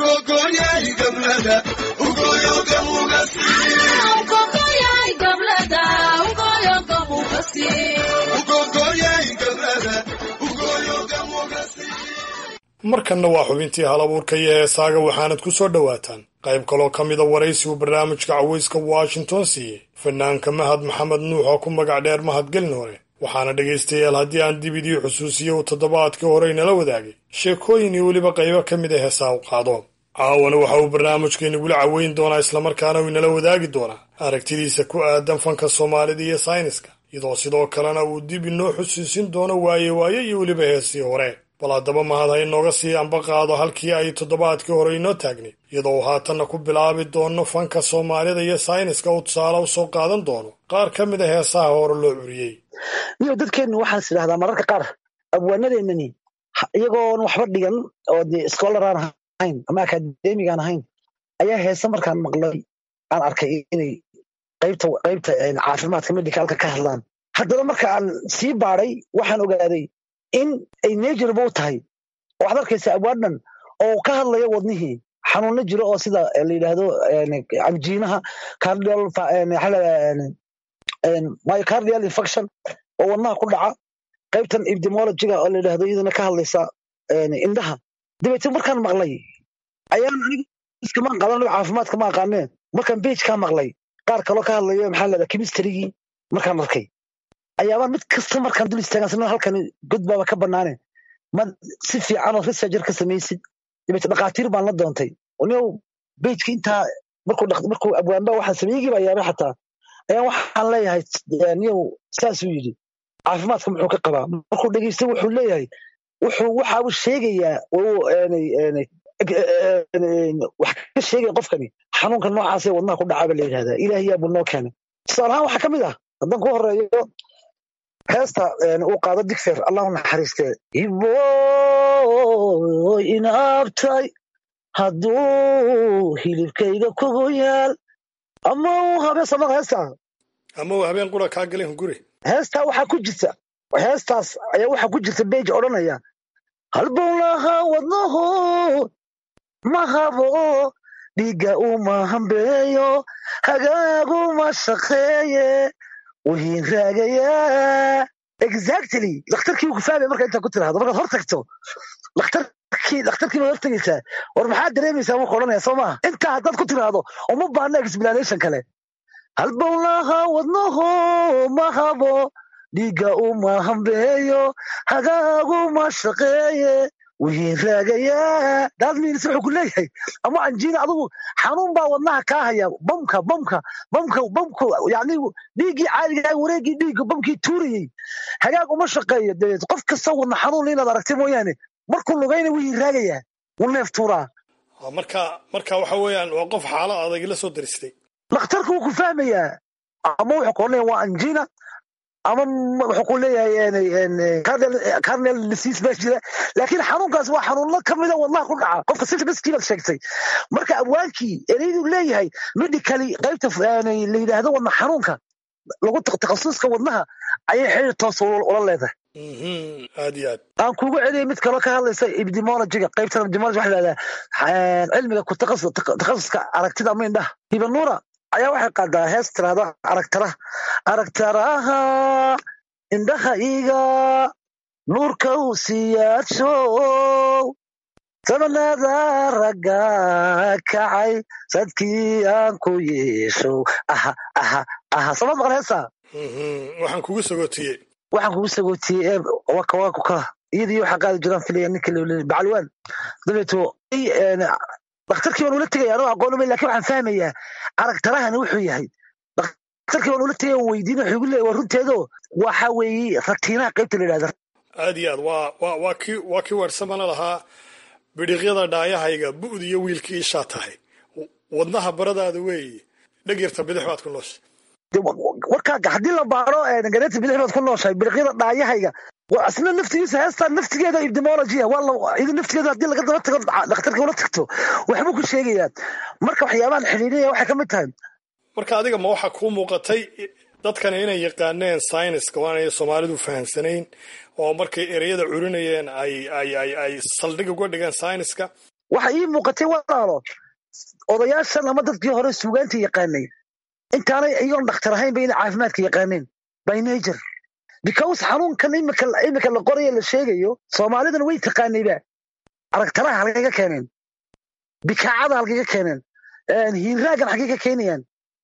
markanna waa xubintii hal abuurka iyo heesaaga waxaanad ku soo dhowaataan qayb kaloo ka mida waraysigu barnaamijka cawayska washington siiyey fanaanka mahad maxamed nuux oo ku magac dheer mahadgelin hore waxaana dhegaystayaal haddii aan dib idii xusuusiyo uu toddobaadkii hore inala wadaagay sheekooyin iyo weliba qaybo ka mid a heesaa u qaado caawana waxa uu barnaamijka inagula caweyn doonaa islamarkaana uu inala wadaagi doonaa aragtidiisa ku aadan fanka soomaalida iyo sayniska iyadoo sidoo kalena uu dib inoo xusuusin doono waaye waaye iyo weliba heesii hore bal haddaba mahad ha inooga sii amba qaado halkii ay toddobaadkii hore inoo taagnayd iyadoo uu haatanna ku bilaabi doono fanka soomaalida iyo sayniska uu tusaale usoo qaadan doono qaar ka mid a heesaha hore loo curiyey niyo dadkeennu waxaan is idhahdaa mararka qaar abwaanadeennani iyagoon waxba dhigan oo de scholar aan ahayn ama akademiga aan ahayn ayaa heese markaan maqlay aan arkay inay qaybta qaybta caafimaadka medicalka ka hadlaan haddaba marka aan sii baadhay waxaan ogaaday in ay nejurba u tahay oo waxaad arkaysa abwaadhan oo ka hadlaya wadnihii xanuunno jiro oo sida la yidhaahdo anjiinaha cardial myocardial infection oo wadnaha ku dhaca qaybtan epidemiologiga oo la yidhaahdo iyadana ka hadlaysa indhaha dabeetna markaan maqlay ayaan aniga iskamaan qadan caafimaadka ma aqaanee markaan bage kaa maqlay qaar kaloo ka hadlaya maxaa leedaha chemistrygii markaan arkay ayaabaan mid kasta markaan dul istaagan sanada halkan godbaaba ka banaane ma si fiicanoo researcher ka samaysid dabeete dhakhaatiir baan la doontay niow bejka intaa markuu markuu abwaanba waxaan sameygii baa yaabay xataa ayaan waxaan leeyahay niyow saasuu yidhi caafimaadka muxuu ka qabaa markuu dhegeysta wuxuu leeyahay wuxuu waxa uu sheegayaa wax ka sheegaya qofkani xanuunka noocaasee wadnaha ku dhacaaba la yidhahdaa ilaahiyaa buu noo keenay tusaalahaan waxaa ka mid ah haddaan ku horeeyo heesta uu qaado digfer allahu naxariistee iboy inaabtay hadduu hilibkayga kugu yaal ama uu habeen samaqa heesta ama uu habeen qura kaa galeen guri heestaa waxaa ku jirta heestaas ayaa waxaa ku jirta beej odhanaya halbowlaha wadnaho ma habo dhiigga uma hambeeyo hagaaguma shaqeeye wihiin raagayaa exactly dhakhtarkii ku fahmaya marka intaa ku tirahdo markaad hor tagto dhakhtarkii dhakhtarkii baad hor tegaysaa war maxaad dareemaysaa marka odhanaya soo maaha intaa haddaad ku tiraahdo uma baahna explanation kale halbowlaha wadnaho ma habo dhiigga uma hambeeyo hagaaguma shaqeeye wihiin raagayaa daadmiinis wuxuu ku leeyahay ama anjiina adigu xanuun baa wadnaha kaa haya bamka bamka bamka bamku yani dhiiggii caadiga wareeggii dhiigga bamkii tuurayey hagaag uma shaqeeyo dabeed qof kasta wadna xanuun inaad aragtay mooyaane markuu lugayna wihiin raagayaa wuu neef tuuraa marka marka waxa weeyaan waa qof xaalad adag la soo daristay dhakhtarku wuu ku fahmayaa ama wuxuu ku odhanaya waa anjina ama wuxuu ku leeyahay carnel disease baa jira laakiin xanuunkaas waa xanuuno ka mida wadnaha ku dhaca qofka symptomskii baad sheegtay marka abwaankii ereydu leeyahay medically qaybta la yidhaahdo wadna xanuunka lagu takhasuska wadnaha ayay xiriir toos ula leedahay aad iyo aad aan kugu celiyay mid kaloo ka hadlaysa epidemiologiga qaybtan epidemiology waxa lahahdaa cilmiga ku takhasuska aragtida ama indhaha hibanuura ayaa waxay qaadaa hees tirahda aragtaraha aragtaraha indhaha iga nuurka u siyaadshow sabanada ragga kacay sadkii aan ku yeeshow aha aha aha samad maqan heesa waxaan kugu sagootiyey waxaan kugu sagootiyey ee waka waku ka iyadii waxaa qaadi jiraan filaya ninka lolin bacalwaan dabeeto dhakhtarkii baan ula tegaya anoo aqoon umay lakin waxaan fahmayaa aragtarahani wuxuu yahay dhakhtarkii baan ula tegaya waan weydiin wuxuu igu leeyahy waa runteedo waxa weeye ratiinaha qaybta la yidhahda aad iyo aad waa waa waa kii waa kii weersamana lahaa bidhiqyada dhaayahayga bu'd iyo wiilkii ishaa tahay wadnaha baradaada weeye dhegyarta bidix baad ku nooshay warkaaga haddii la baaro gareeta bidix baad ku nooshahay biriqyada dhaayahayga waa isna naftigiisa heestaa naftigeeda epidemiology waa la iyada naftigeeda haddii laga daba tago dhakhtarka ula tagto waxbuu ku sheegayaa marka waxyaabahan xidhiidhinaya waxay ka mid tahay marka adiga ma waxaa kuu muuqatay dadkani inay yaqaaneen sayniska waanay soomaalidu fahamsanayn oo markay ereyada curinayeen ay ay ay ay saldhig uga dhigeen sayniska waxa ii muuqatay walaalo odayaashan ama dadkii hore suugaanta yaqaanay intaanay iyagoon dhakhtar ahayn ba inay caafimaadka yaqaaneen by nature because xanuunkan imika imika la qorayo la sheegayo soomaalidana way taqaanayba aragtaraha halkay ka keeneen bikaacada halkay ka keeneen hiinraagan halkay ka keenayaan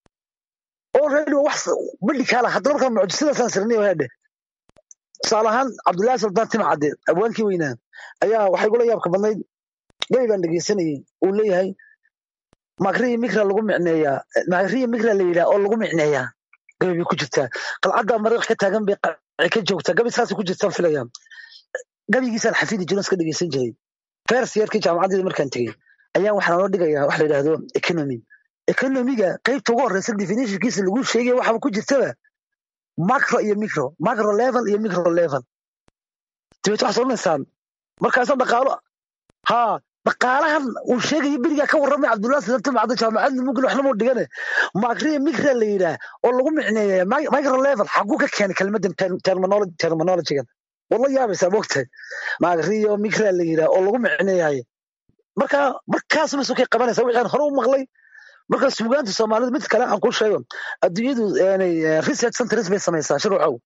already wax medicala haddana markaa mucjisadaasaan sirnay hadhe tusaale ahaan cabdullaahi sultaan timcadde abwaankii weynaa ayaa waxay gula yaabka badnayd gabi baan dhegeysanayay uu leeyahay magriya migra lagu micneeyaa magriya migra la yidhaha oo lagu micneeyaa gabi bay ku jirtaa qalcadda mariiq ka taagan bay qaci ka joogtaa gabi saasay ku jirtaan filayaa gabigiisaan xafidi jiron iska dhegeysan jiray fers yeerkii jaamacadeeda markaan tegey ayaan waxaan noo dhigayaa wax la yidhaahdo economy economiga qaybta ugu horeysa definitionkiisa lagu sheegaya waxaba ku jirtaba macro iyo micro macro level iyo micro level dabeet waxaad odhanaysaan markaasa dhaqaalo ha dhaqaalahan uu sheegayo berigaa ka warramay cabdullahi sidartum cadda jaamacadda mugil waxna muu dhigane macria micra la yidhaah oo lagu micneeya micro level xaguu ka keenay kelmaddan terminologigan wala yaabaysaa moogtahay macrio micra la yidhaah oo lagu micneeyahay marka markaas masukay qabanaysa wixii aan hore u maqlay marka suugaanta soomaalida mid kale aan ku sheego adduunyadu research centers bay samaysaa shuruucow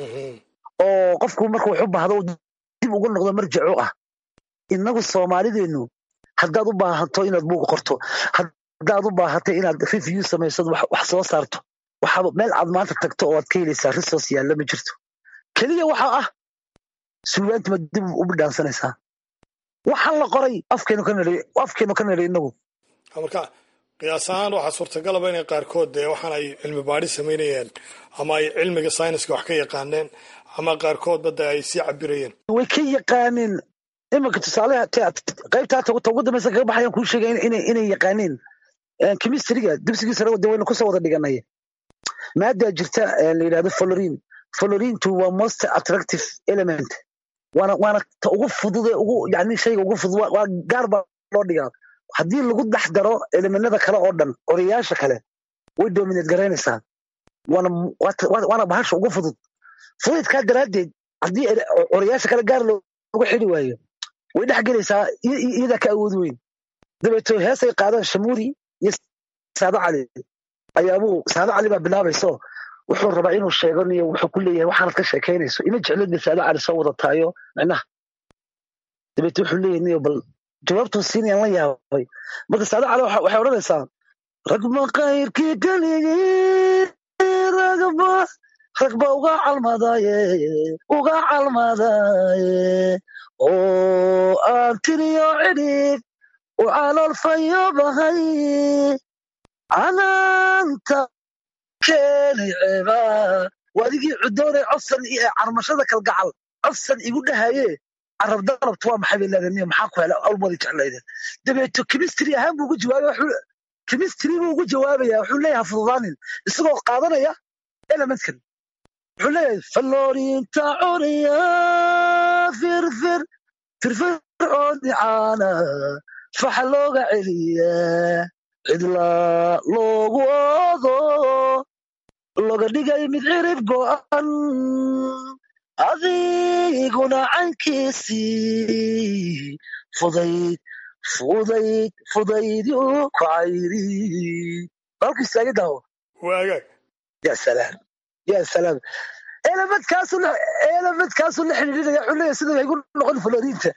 oo qofku marka wax u baahdo dib ugu noqdo marjaco ah inagu soomaalideenu haddaad u baahato inaad buug qorto haddaad u baahato inaad review samaysad wax soo saarto waxaaba meel aad maanta tagto oo aad ka helaysaa resource yaalla ma jirto keliya waxaa ah suugaanta ma dib u bidhaansanaysaa waxaan la qoray afkeenu ka nidhay afkeenu ka nidhay inagu marka qiyaas ahaan waxaa suurtagalaba inay qaarkood dee waxaan ay cilmi baadhi samaynayeen ama ay cilmiga sayniska wax ka yaqaaneen ama qaarkoodba dee ay sii cabirayeen way ka yaqaaneen iminka tusaaleha qaybtaa ta ugu dambaysa kaga baxayaan kuu sheegay inay yaqaaneen chemistryga dugsigiisa de waynu kusoo wada dhiganay maadaa jirta la yidhahdo folorin folorintu waa most attractive element waana waana ta ugu fudude ugu yani shayga ugu fudud waa gaar baa loo dhigaa haddii lagu dhex daro elemenada kale oo dhan orayaasha kale way dominate garaynaysaa waana waana bahasha ugu fudud fududkaa daraaddeed haddii orayaasha kale gaar loogu xidi waayo way dhex gelaysaa iyadaa ka awood weyn dabeeto heesay qaadaan shamuuri iyo saado cali ayaabuu saado cali baa bilaabayso wuxuu rabaa inuu sheego niyo wuxuu ku leeyahay waxaanad ka sheekaynayso ima jeclid bay saado cali soo wadataayo micnaha dabeeto wuxuu leeyahay niyo bal jawaabtuu siinayaan la yaabay marka saado cali waxay odhanaysaa ragma kayrkii keligii ragba ragba uga calmadaye uga calmadaye oo aan tiriyo cidhib u caloolfayo bahay canaanta keeni ceeba waadigii cudoonay cofsan iyo carmashada kalgacal cofsan igu dhahaye carab dalabtu waa maxay bay leedahay maxaa ku hela awlmadi jeclayde dabeeto chemistry ahaan buu ugu jawaabay chemistry buu ugu jawaabaya wuxuu leeyahay fududaanin isagoo qaadanaya elementkan wuxuu leeyahay faloorinta curiya firfir firfircooni caana faxa looga celiya cidla loogu oodo loga dhigay mid cirib go'an adiguna cankiisii fudayd fudayd fudaydyu ku cayri halku istaagi daawo waagaag ya salaam ya salaam elementkaasu elementkaasu la xidhiidhinaya wuxuu leeyahay sida igu noqon floriinta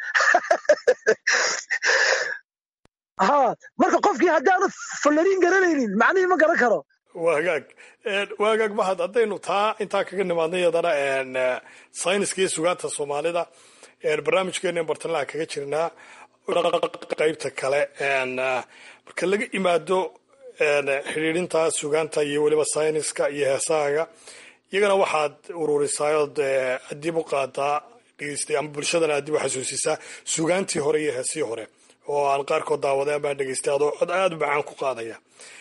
ha marka qofkii haddaanu floriin garanaynin macnihii ma garan karo waa hagaag waa hagaag mahad haddaynu taa intaa kaga nimaadna iyadana sayniska iyo sugaanta soomaalida barnaamijkeena bartalaha kaga jirnaa qeybta kale marka laga imaado xidhiidhinta sugaanta iyo weliba sayniska iyo heesaaga iyagana waxaad ururisaayod adib u qaadaa dhegeystay ama bulshadana adib u xasuusisaa sugaantii hore iyo heesii hore oo aan qaarkood daawaday amaa dhegeystay adoo cod aada u macaan ku qaadaya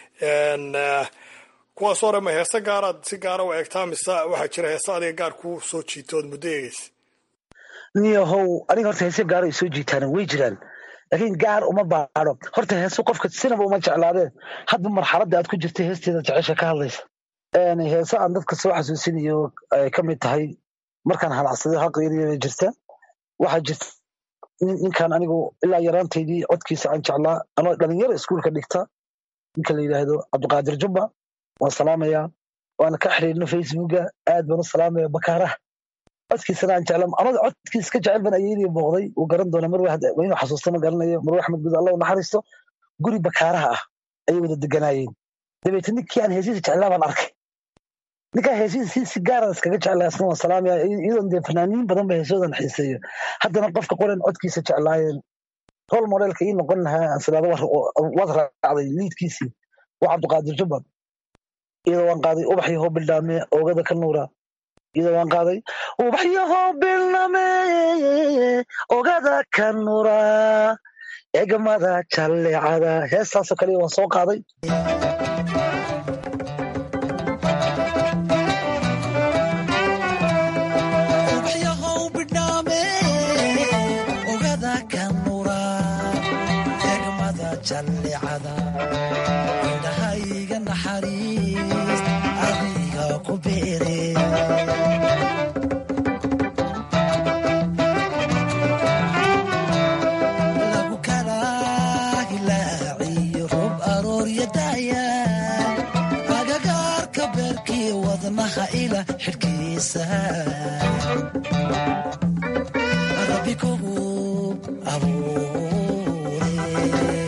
kuwaas hore ma heese gaaraad si gaara u eegtaa mise waxaa jira heese adiga gaar ku soo jiito ood muddo eegeysa niyahow aniga horta heese gaar ay soo jiitaan way jiraan laakiin gaar uma baadho horta heesu qofka sinaba uma jeclaadeen hadba marxaladda aad ku jirta heesteeda jecesha ka hadlaysa heese aan dadka soo xasuusinayo ay ka mid tahay markaan halacsaday haqeeriya jirta waxaa jirta ninkan anigu ilaa yaraantaydii codkiisa aan jeclaa anoo dhalinyaro iskuulka dhigta ninka la yidhaahdo cabdiqaadir jubba waan salaamayaa waana ka xiriirna facebooka aad baan u salaamaya bakaaraha codkiisana aan jecla anada codkiisa ka jecel ban ayeydii booqday uu garan doona marwe inuu xasuusta ma garanayo marwe axmed gud allah u naxariisto guri bakaaraha ah ayay wada deganaayeen dabeetna ninkii aan heesiisa jeclaa baan arkay ninkaa heesiisa si si gaara iskaga jeclaa isna waan salaamaya iyadoon dee fanaaniin badan ba heesoodan xiiseeyo haddana qofka qoran codkiisa jeclaayeen rol modelka ii noqon lahaa ansilaado waad raacday liidkiisii waa cabdiqaadir jubban iyadoo waan qaaday ubaxyo bildhaame oogada ka nuura iyadoo waan qaaday ubaxyaho bilname ogada ka nura egmada jallecada heestaasoo kale waan soo qaaday indhahayga naxariis adiga ku beere lagu kala hilaaciyo roob arooryadaaya agagaarka beerkii wadnaha ila xidhkiisa rabbi kugu abuure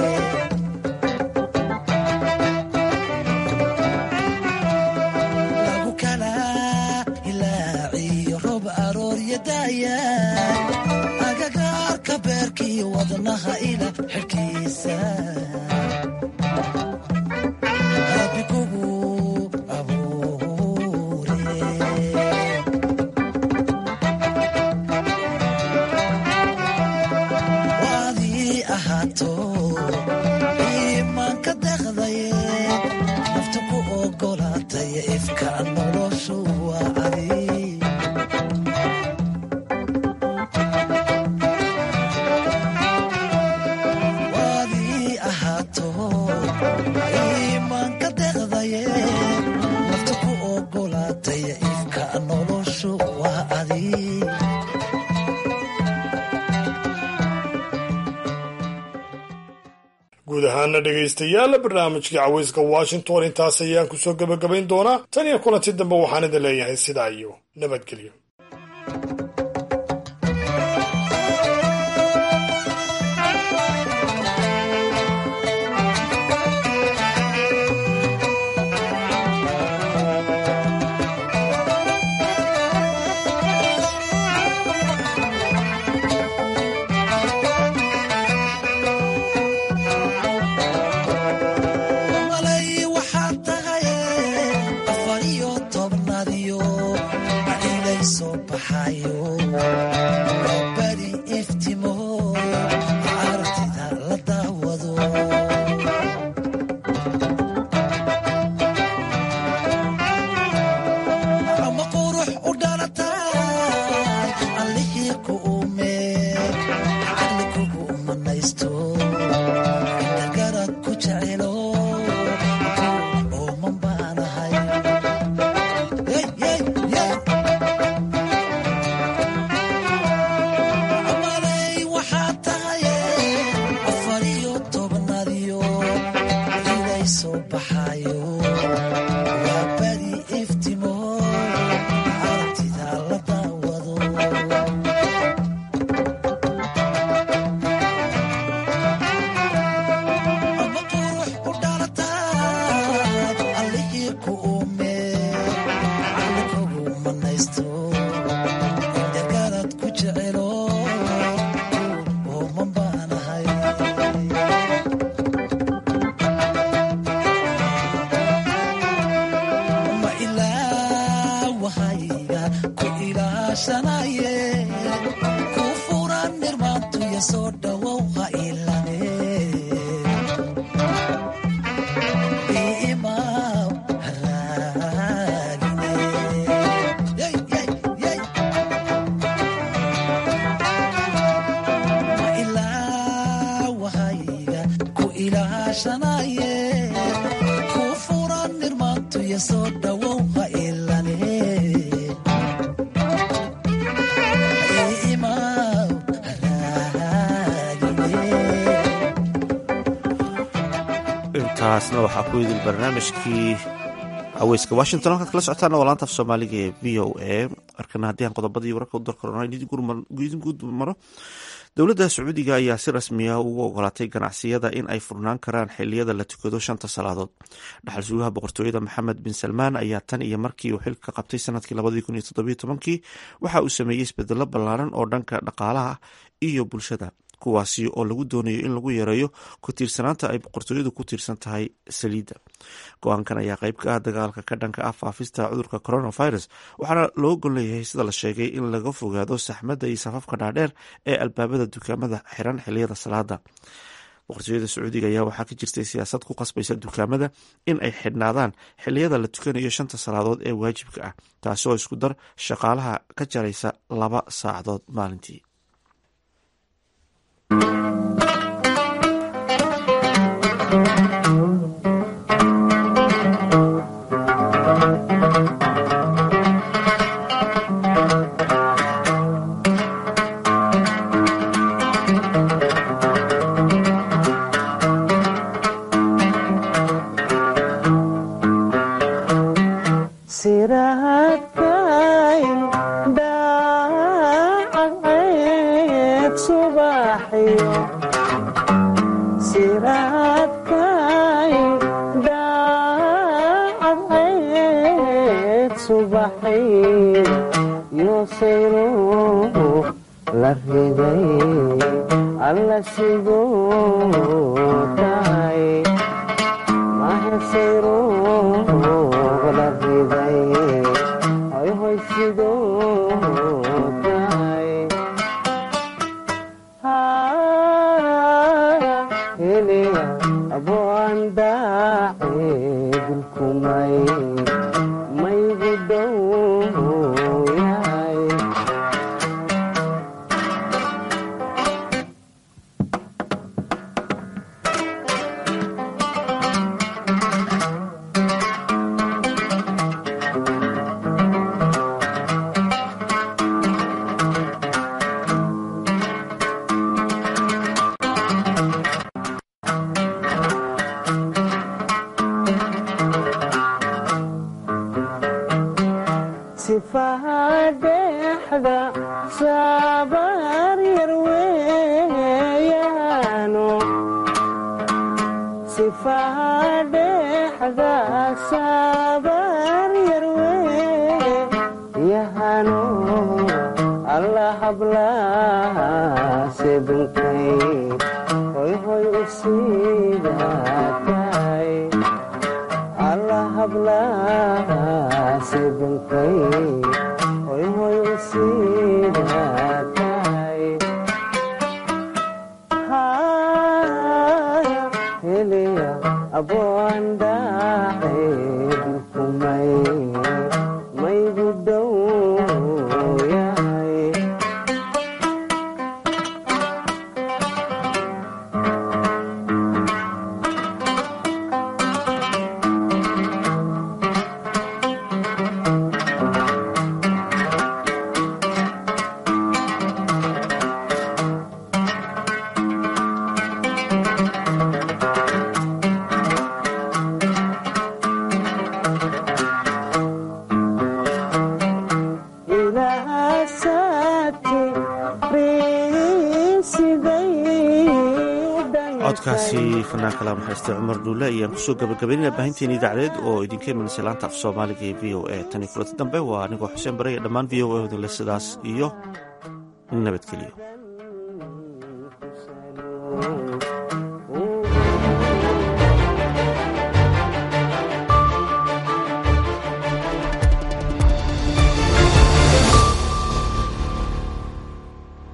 lagu kala hilaaciyo roob arooryadaaya agagaarka beerkii wadnaha ila xidhkiisa rabbi kugu abuure waadii ahaato iimaanka deqdaye naftu ku ogolaatay ifka noloshu waa adi waadii ahaato iimaanka deqdaye naftu ku ogolaatay ifka noloshu waa adi guud ahaana dhegaystayaal barnaamijkii caweyska washington intaas ayaan kusoo gebagabayn doonaa tan iyo kulanti dambe waxaan idin leeyahay sidaa iyo nabadgelyo malay waxaad tahay afar iyo tobnaadiyo adhilayso soo dhawow ha ilane iimaw haraagine Yay, yay, yay. ma ilaawahayga ku ilaashanaye ku furan nirmaantuya soo dhawow ha ilane iimaw intaasna waxaa ku idil barnaamijkii haweyska washington halkaad kala socotaana waa laanta af soomaaliga ee v o a markana haddii aan qodobadii wararka u darkarona idin guud maro dowladda sacuudiga ayaa si rasmiya ugu ogolaatay ganacsiyada in ay furnaan karaan xiliyada la tukado shanta salaadood dhaxal sugaha boqortooyada maxamed bin salmaan ayaa tan iyo markii uu xilka qabtay sanadkii labadii kun iyo toddobiyo tobankii waxa uu sameeyey isbedelo ballaaran oo dhanka dhaqaalaha iyo bulshada kuwaasi oo lagu doonayo in lagu yareeyo ku tiirsanaanta ay boqortooyadu ku tiirsan tahay saliidda go-aankan ayaa qayb ka ah dagaalka ka dhanka ah faafista cudurka coronavirus waxaana loo gol leeyahay sida la sheegay in laga fogaado saxmadda iyo safafka dhaadheer ee albaabada dukaamada xiran xiliyada salaada boqortooyada sacuudiga ayaa waxaa ka jirtay siyaasad ku qasbaysa dukaamada in ay xidhnaadaan xiliyada la tukanayo shanta salaadood ee waajibka ah taasi oo isku dar shaqaalaha ka jaraysa laba saacadood maalintii siraadkayn dhaacaceed subaxiyo siraadkayn dhaacaceed subaxiyo yoosayro la riday alla sidoo tahay mahesayro la riday hoy hoy sidoo tahay heliya aboan daace dulkumay maygu dhow yahay sifahadexda sabar yar weeyano sifahadexda sabar yar weeyahano alla hablaha sedunkay hoy hoy u siidatay alla hablaha sedunkay hoy hoy u siidatay heliya aboan daace dulkumay maygu dhow yahay codkaasi fanaanka la maxaystay cumar dhuule ayaan kusoo gabagabaynaya baahinteena idaacadeed oo idinka imanaysa laanta af soomaaliga ee v o a tan iyo kulanti dambe waa anigoo xuseen bare iyo dhammaan v o a hodinle sidaas iyo nabadgelyo